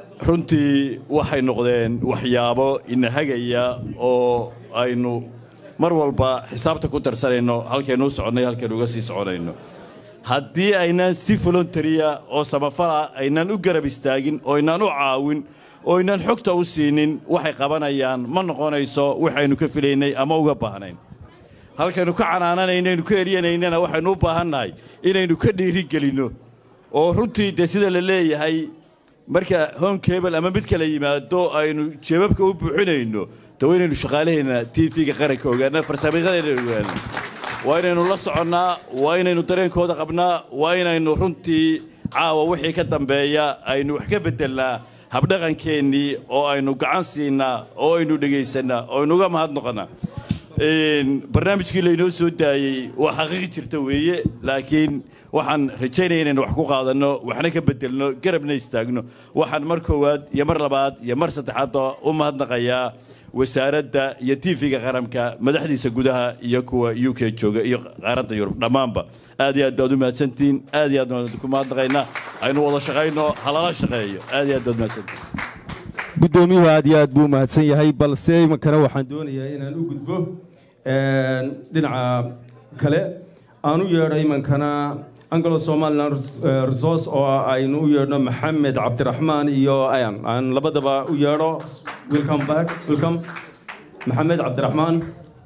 runtii waxay noqdeen waxyaabo ina hagaya oo aynu mar walba xisaabta ku darsanayno halkaynu u soconnay halkaynu uga sii soconayno haddii aynaan si voluntaria oo samafala aynaan u garab istaagin oo aynaan u caawin oo aynaan xogta u siinin waxay qabanayaan ma noqonayso waxaynu ka filaynay ama uga baahnayn halkaynu ka canaananaynaynu ka eryanaynana waxaynu u baahannahay inaynu ka dhiirigelinno oo runtii dee sida la leeyahay marka home cable ama mid kala yimaado aynu jeebabka u buuxinayno de waa inaynu shaqaalaheenna tv-ga qaranka ogaana farsamayaqadeena ogaana waa inaynu la soconnaa waa inaynu dareenkooda qabnaa waa inaynu runtii caawa wixii ka dambeeya aynu wax ka beddelnaa habdhaqankeennii oo aynu gacan siinaa oo aynu dhegaysannaa oo aynu uga mahadnoqonnaa barnaamijkii laynoo soo daayey waa xaqiiqi jirta weeye laakiin waxaan rajaynaya inaynu wax ku qaadanno waxna ka beddelno garabna istaagno waxaan mar koowaad iyo mar labaad iyo mar saddexaadba u mahadnaqayaa wasaaradda iyo tv-ga qaranka madaxdiisa gudaha iyo kuwa u k jooga iyo qaaradda yurub dhammaanba aad iyo aad baad u mahadsantihiin aad iyo aad baan ku mahadnaqaynaa aynu wada shaqayno halala shaqeeyo aad iyo aad baad mahadsantihiin guddoomiyuhu aad iyo aad buu mahadsan yahay balse imankana waxaan doonayaa inaan u gudbo dhinaca kale aan u yeedho imankana anglo somaliland resource oo aynu u yeedhno maxamed cabdiraxmaan iyo ayan aan labadaba u yeedho welcome back welcome maxamed cabdiraxmaan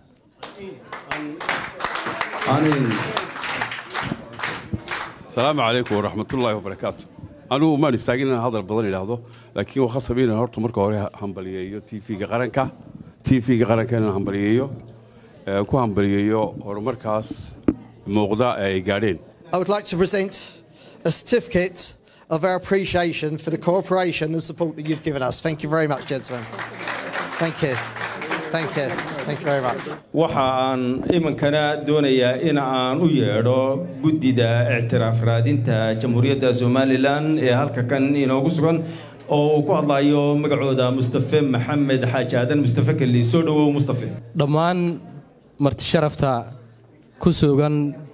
asalaamu calaykum waraxmatullaahi wabarakaatu anugu maan istaagin inaan hadal badan idhaahdo laakiin waa khasab inaan horta marka hore hambaliyeeyo tv-ga qaranka tv-ga qaranka inaan hambaliyeeyo ku hambaliyeeyo horumarkaas muuqda ee ay gaadheen I would like to present a certificate of our appreciation for the cooperation and support that you've given us. Thank you very much, gentlemen. Thank you. Thank you. Thank you very much. waxa aan imankana doonayaa in aan u yeedho guddida ictiraaf raadinta jamhuuriyadda somalilan ee halka kan inoogu sugan oo uu ku hadlayo magacooda mustafe maxamed xaaji aadan mustafe keli soo dhowow mustafe dhammaan marti sharafta ku sugan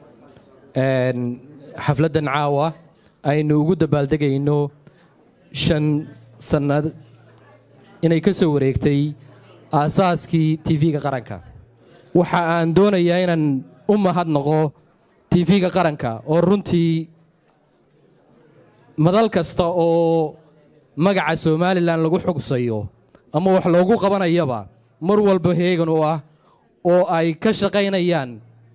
xafladdan caawa aynu ugu dabaaldegayno shan sannad inay ka soo wareegtay aasaaskii tv-ga qaranka waxa aan doonayaa inaan u mahadnaqo tv-ga qaranka oo runtii madal kasta oo magaca somalilan lagu xugsayo ama wax loogu qabanayaba mar walba heegan u ah oo ay ka shaqaynayaan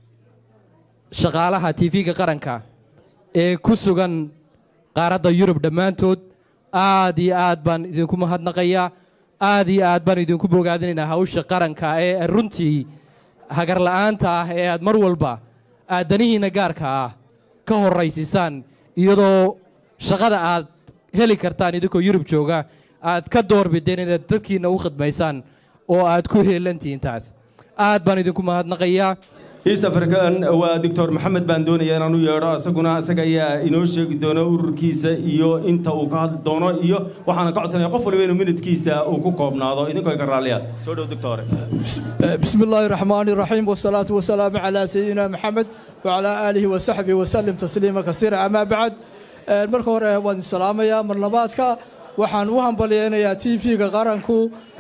shaqaalaha tv-ga qaranka ee ku sugan qaaradda yurub dhammaantood aad iyo aad baan idinku mahadnaqayaa aad iyo aad baan idinku bogaadinaynaa hawsha qaranka ee runtii hagarla'aanta ah ee aad mar walba aadanihiinna gaarka ah ka horraysiisaan iyadoo shaqada aad heli kartaan idinkoo yurub jooga aad ka doorbideen inaad dadkiinna u khidmaysaan oo aad ku heelantihiin taas aad baan idinku mahadnaqayaa east african waa doctor maxamed baan doonaya inaan u yeedho isaguna isaga ayaa inoo sheegi doona ururkiisa iyo inta uu ka hadli doono iyo waxaana ka codsanaya qof waliba inuu minidkiisa uu ku koobnaado idinkoo ka raalliya soo dhow doctore بسم الله الرحمن الرحيم والصلاة والسلام على سيدنا محمد وعلى آله وصحبه وسلم تسليما كثيرا أما بعد marka hore waan salaamayaa marlabaadka waxaan u hambalyeynayaa tv-ga qaranku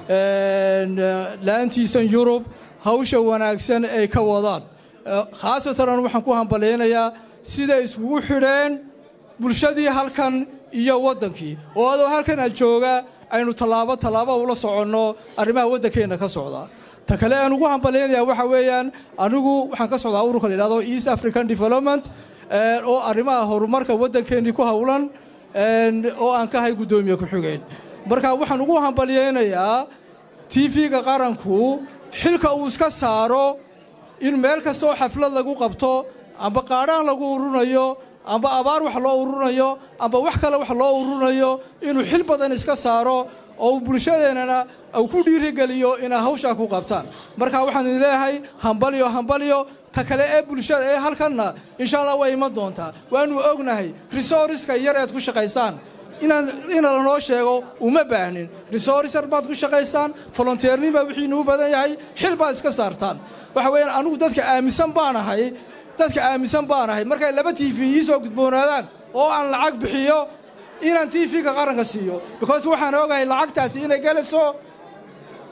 la-aantiisan yurub hawsha wanaagsan ay ka wadaan khaasatan waxaan ku hambalyeynayaa siday iskugu xidheen bulshadii halkan iyo waddankii oo adoo halkan aad jooga aynu tallaabo tallaabo ula soconno arrimaha waddankeenna ka socda ta kale aan ugu hambalyeynayaa waxa weeyaan anigu waxaan ka socdaa ururka la yidhahdo east african development oo arrimaha horumarka waddankeennii ku howlan oo aan ka ahay guddoomiye ku-xigeen marka waxaan ugu hambalyeynayaa tv-ga qaranku xilka uu iska saaro in meel kastaoo xaflad lagu qabto amba qaadhaan lagu ururinayo amba abaar wax loo ururinayo amba wax kale wax loo ururinayo inuu xil badan iska saaro oo uu bulshadeennana uu ku dhiirigeliyo inay hawshaa ku qabtaan marka waxaan idin leeyahay hambalyo hambalyo ta kale ee bulshada ee halkanna insha allah way iman doontaa waanu ognahay resooriska yar eed ku shaqaysaan inaan ina lanoo sheego uma baahnin resorisar baad ku shaqaysaan volonteernin baa wixiinu u badan yahay xil baad iska saartaan waxa weeyaan anigu dadka aaminsan baanahay dadka aaminsan baanahay markay laba t v ii soo gudboonaadaan oo aan lacag bixiyo inaan t v-ga qaranka siiyo because waxaan ogahay lacagtaasi inay gelayso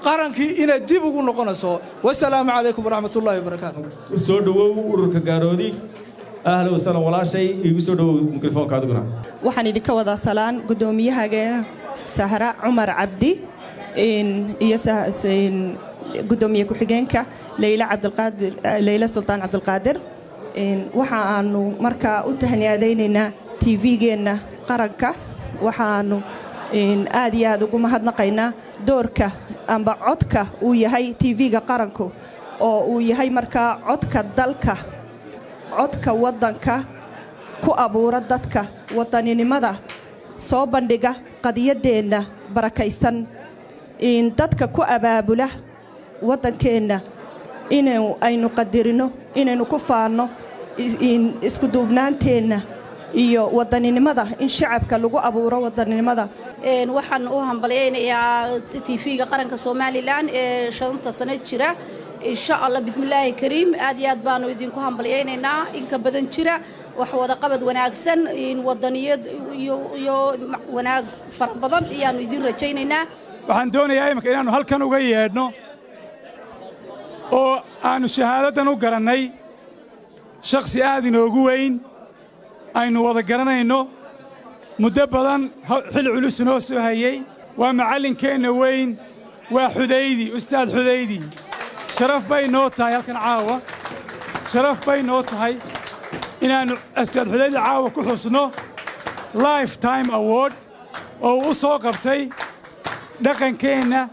qarankii inay dib ugu noqonayso wasalaamu calaykum waraxmatullaahi wabarakaatu soo dhawow ururka gaaroodi ahla wasahlan walaashay igu soo dhawow mikrofoonka adiguna waxaan idinka wadaa salaan guddoomiyahageena sahra cumar cabdi iyo guddoomiye ku-xigeenka leyla cabdilqaadir leyla sultaan cabdilqaadir waxa aanu markaa u tahniyaadaynaynaa tv-geenna qaranka waxaanu aad iyo aad ugu mahadnaqaynaa doorka amba codka uu yahay tv-ga qaranku oo uu yahay markaa codka dalka codka waddanka ku abuura dadka wadaninimada soo bandhiga qadiyaddeenna barakaysan dadka ku abaabula waddankeenna inu aynu qadirino inaynu ku faanno iskuduubnaanteenna iyo wadaninimada in shacabka lagu abuuro wadaninimada waxaan u hambalyaynayaa tv-ga qaranka somalilan ee shanta sano jira insha allah bismillaahi kariim aad iyo aad baanu idinku hambalyaynaynaa inka badan jira wax wadaqabad wanaagsan wadaniyad iyo wanaag fara badan ayaanu idin rajaynaynaa waxaan doonayaa iminka inaannu halkan uga yeedhno oo aannu shahaadadan u garannay shakhsi aad inoogu weyn aynu wada garanayno muddo badan xil culus inoo soo hayey waa macallinkeenna weyn waa xudaydi ustaad xudaydi sharaf bay noo tahay halkan caawa sharaf bay noo tahay inaannu ustaad xudaydi caawa ku xusno life time award oo uu u soo qabtay dhaqankeenna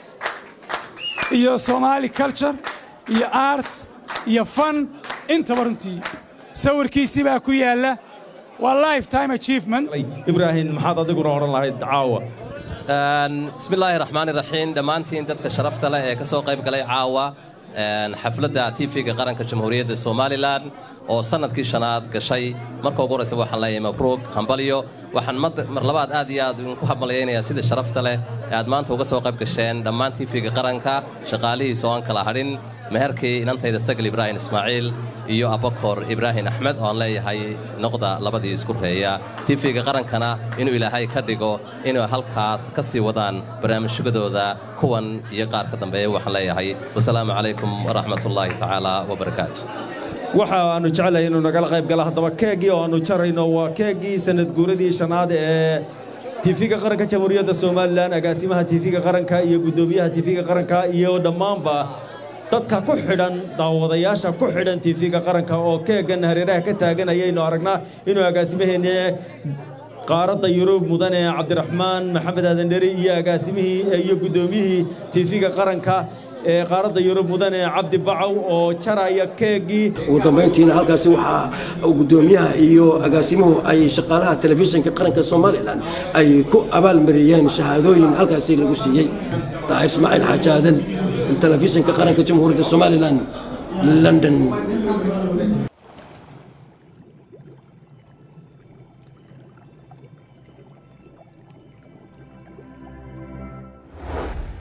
iyo somaali culture iyo art iyo fan intaba runtii sawirkiisii baa ku yaalla waa lifetime achievement ibraahim maxaad adiguna odhan lahayd caawa bismillaahi raxmaani raxiim dhammaantiin dadka sharafta leh ee ka soo qayb galay caawa xafladda tv-ga qaranka jamhuuriyadda somalilan oo sannadkii shanaad gashay marka ugu horraysa waxaan leeyahay mabruug hambalyo waxaan mar labaad aad iyo aad idinku hambalyaynayaa sida sharafta leh ee aad maanta uga soo qayb gasheen dhammaan tv-ga qaranka shaqaalihiisa oo aan kala hadhin meherkii inantayda sagal ibraahim ismaaciil iyo abakor ibraahim axmed oo aan leeyahay noqda labadii isku reeya tv-ga qarankana inuu ilaahay ka dhigo inuu halkaas ka sii wadaan barnaamijyadooda kuwan iyo qaar ka dambeeya waxaan leeyahay wasalaamu calaykum waraxmatullaahi tacaala wabarakaatu waxa aanu jeclahay inuu nagala qayb gala haddaba keeggii oo aanu jarayno waa keeggii sanad guuradii shanaad ee tifiga qaranka jamhuuriyadda somalilan agaasimaha tifiga qaranka iyo guddoomiyaha tifiga qaranka iyo dhammaanba dadka ku xidhan daawadayaasha ku xidhan tifiga qaranka oo keeggan hareeraha ka taagan ayaynu aragnaa inuu agaasimaheenne qaaradda yurub mudane cabdiraxmaan maxamed aadan dheri iyo agaasimihii iyo guddoomiyihii tifiga qaranka ee qaaradda yurub mudane cabdi bacow oo jaraya keeggii ugu dambayntiina halkaasi waxaa guddoomiyaha iyo agaasimuhu ay shaqaalaha telefishinka qaranka somalilan ay ku abaalmariyeen shahaadooyin halkaasi lagu siiyey daahir ismaaciil xaaji aadan telefishinka qaranka jamhuuriyadda somalilan london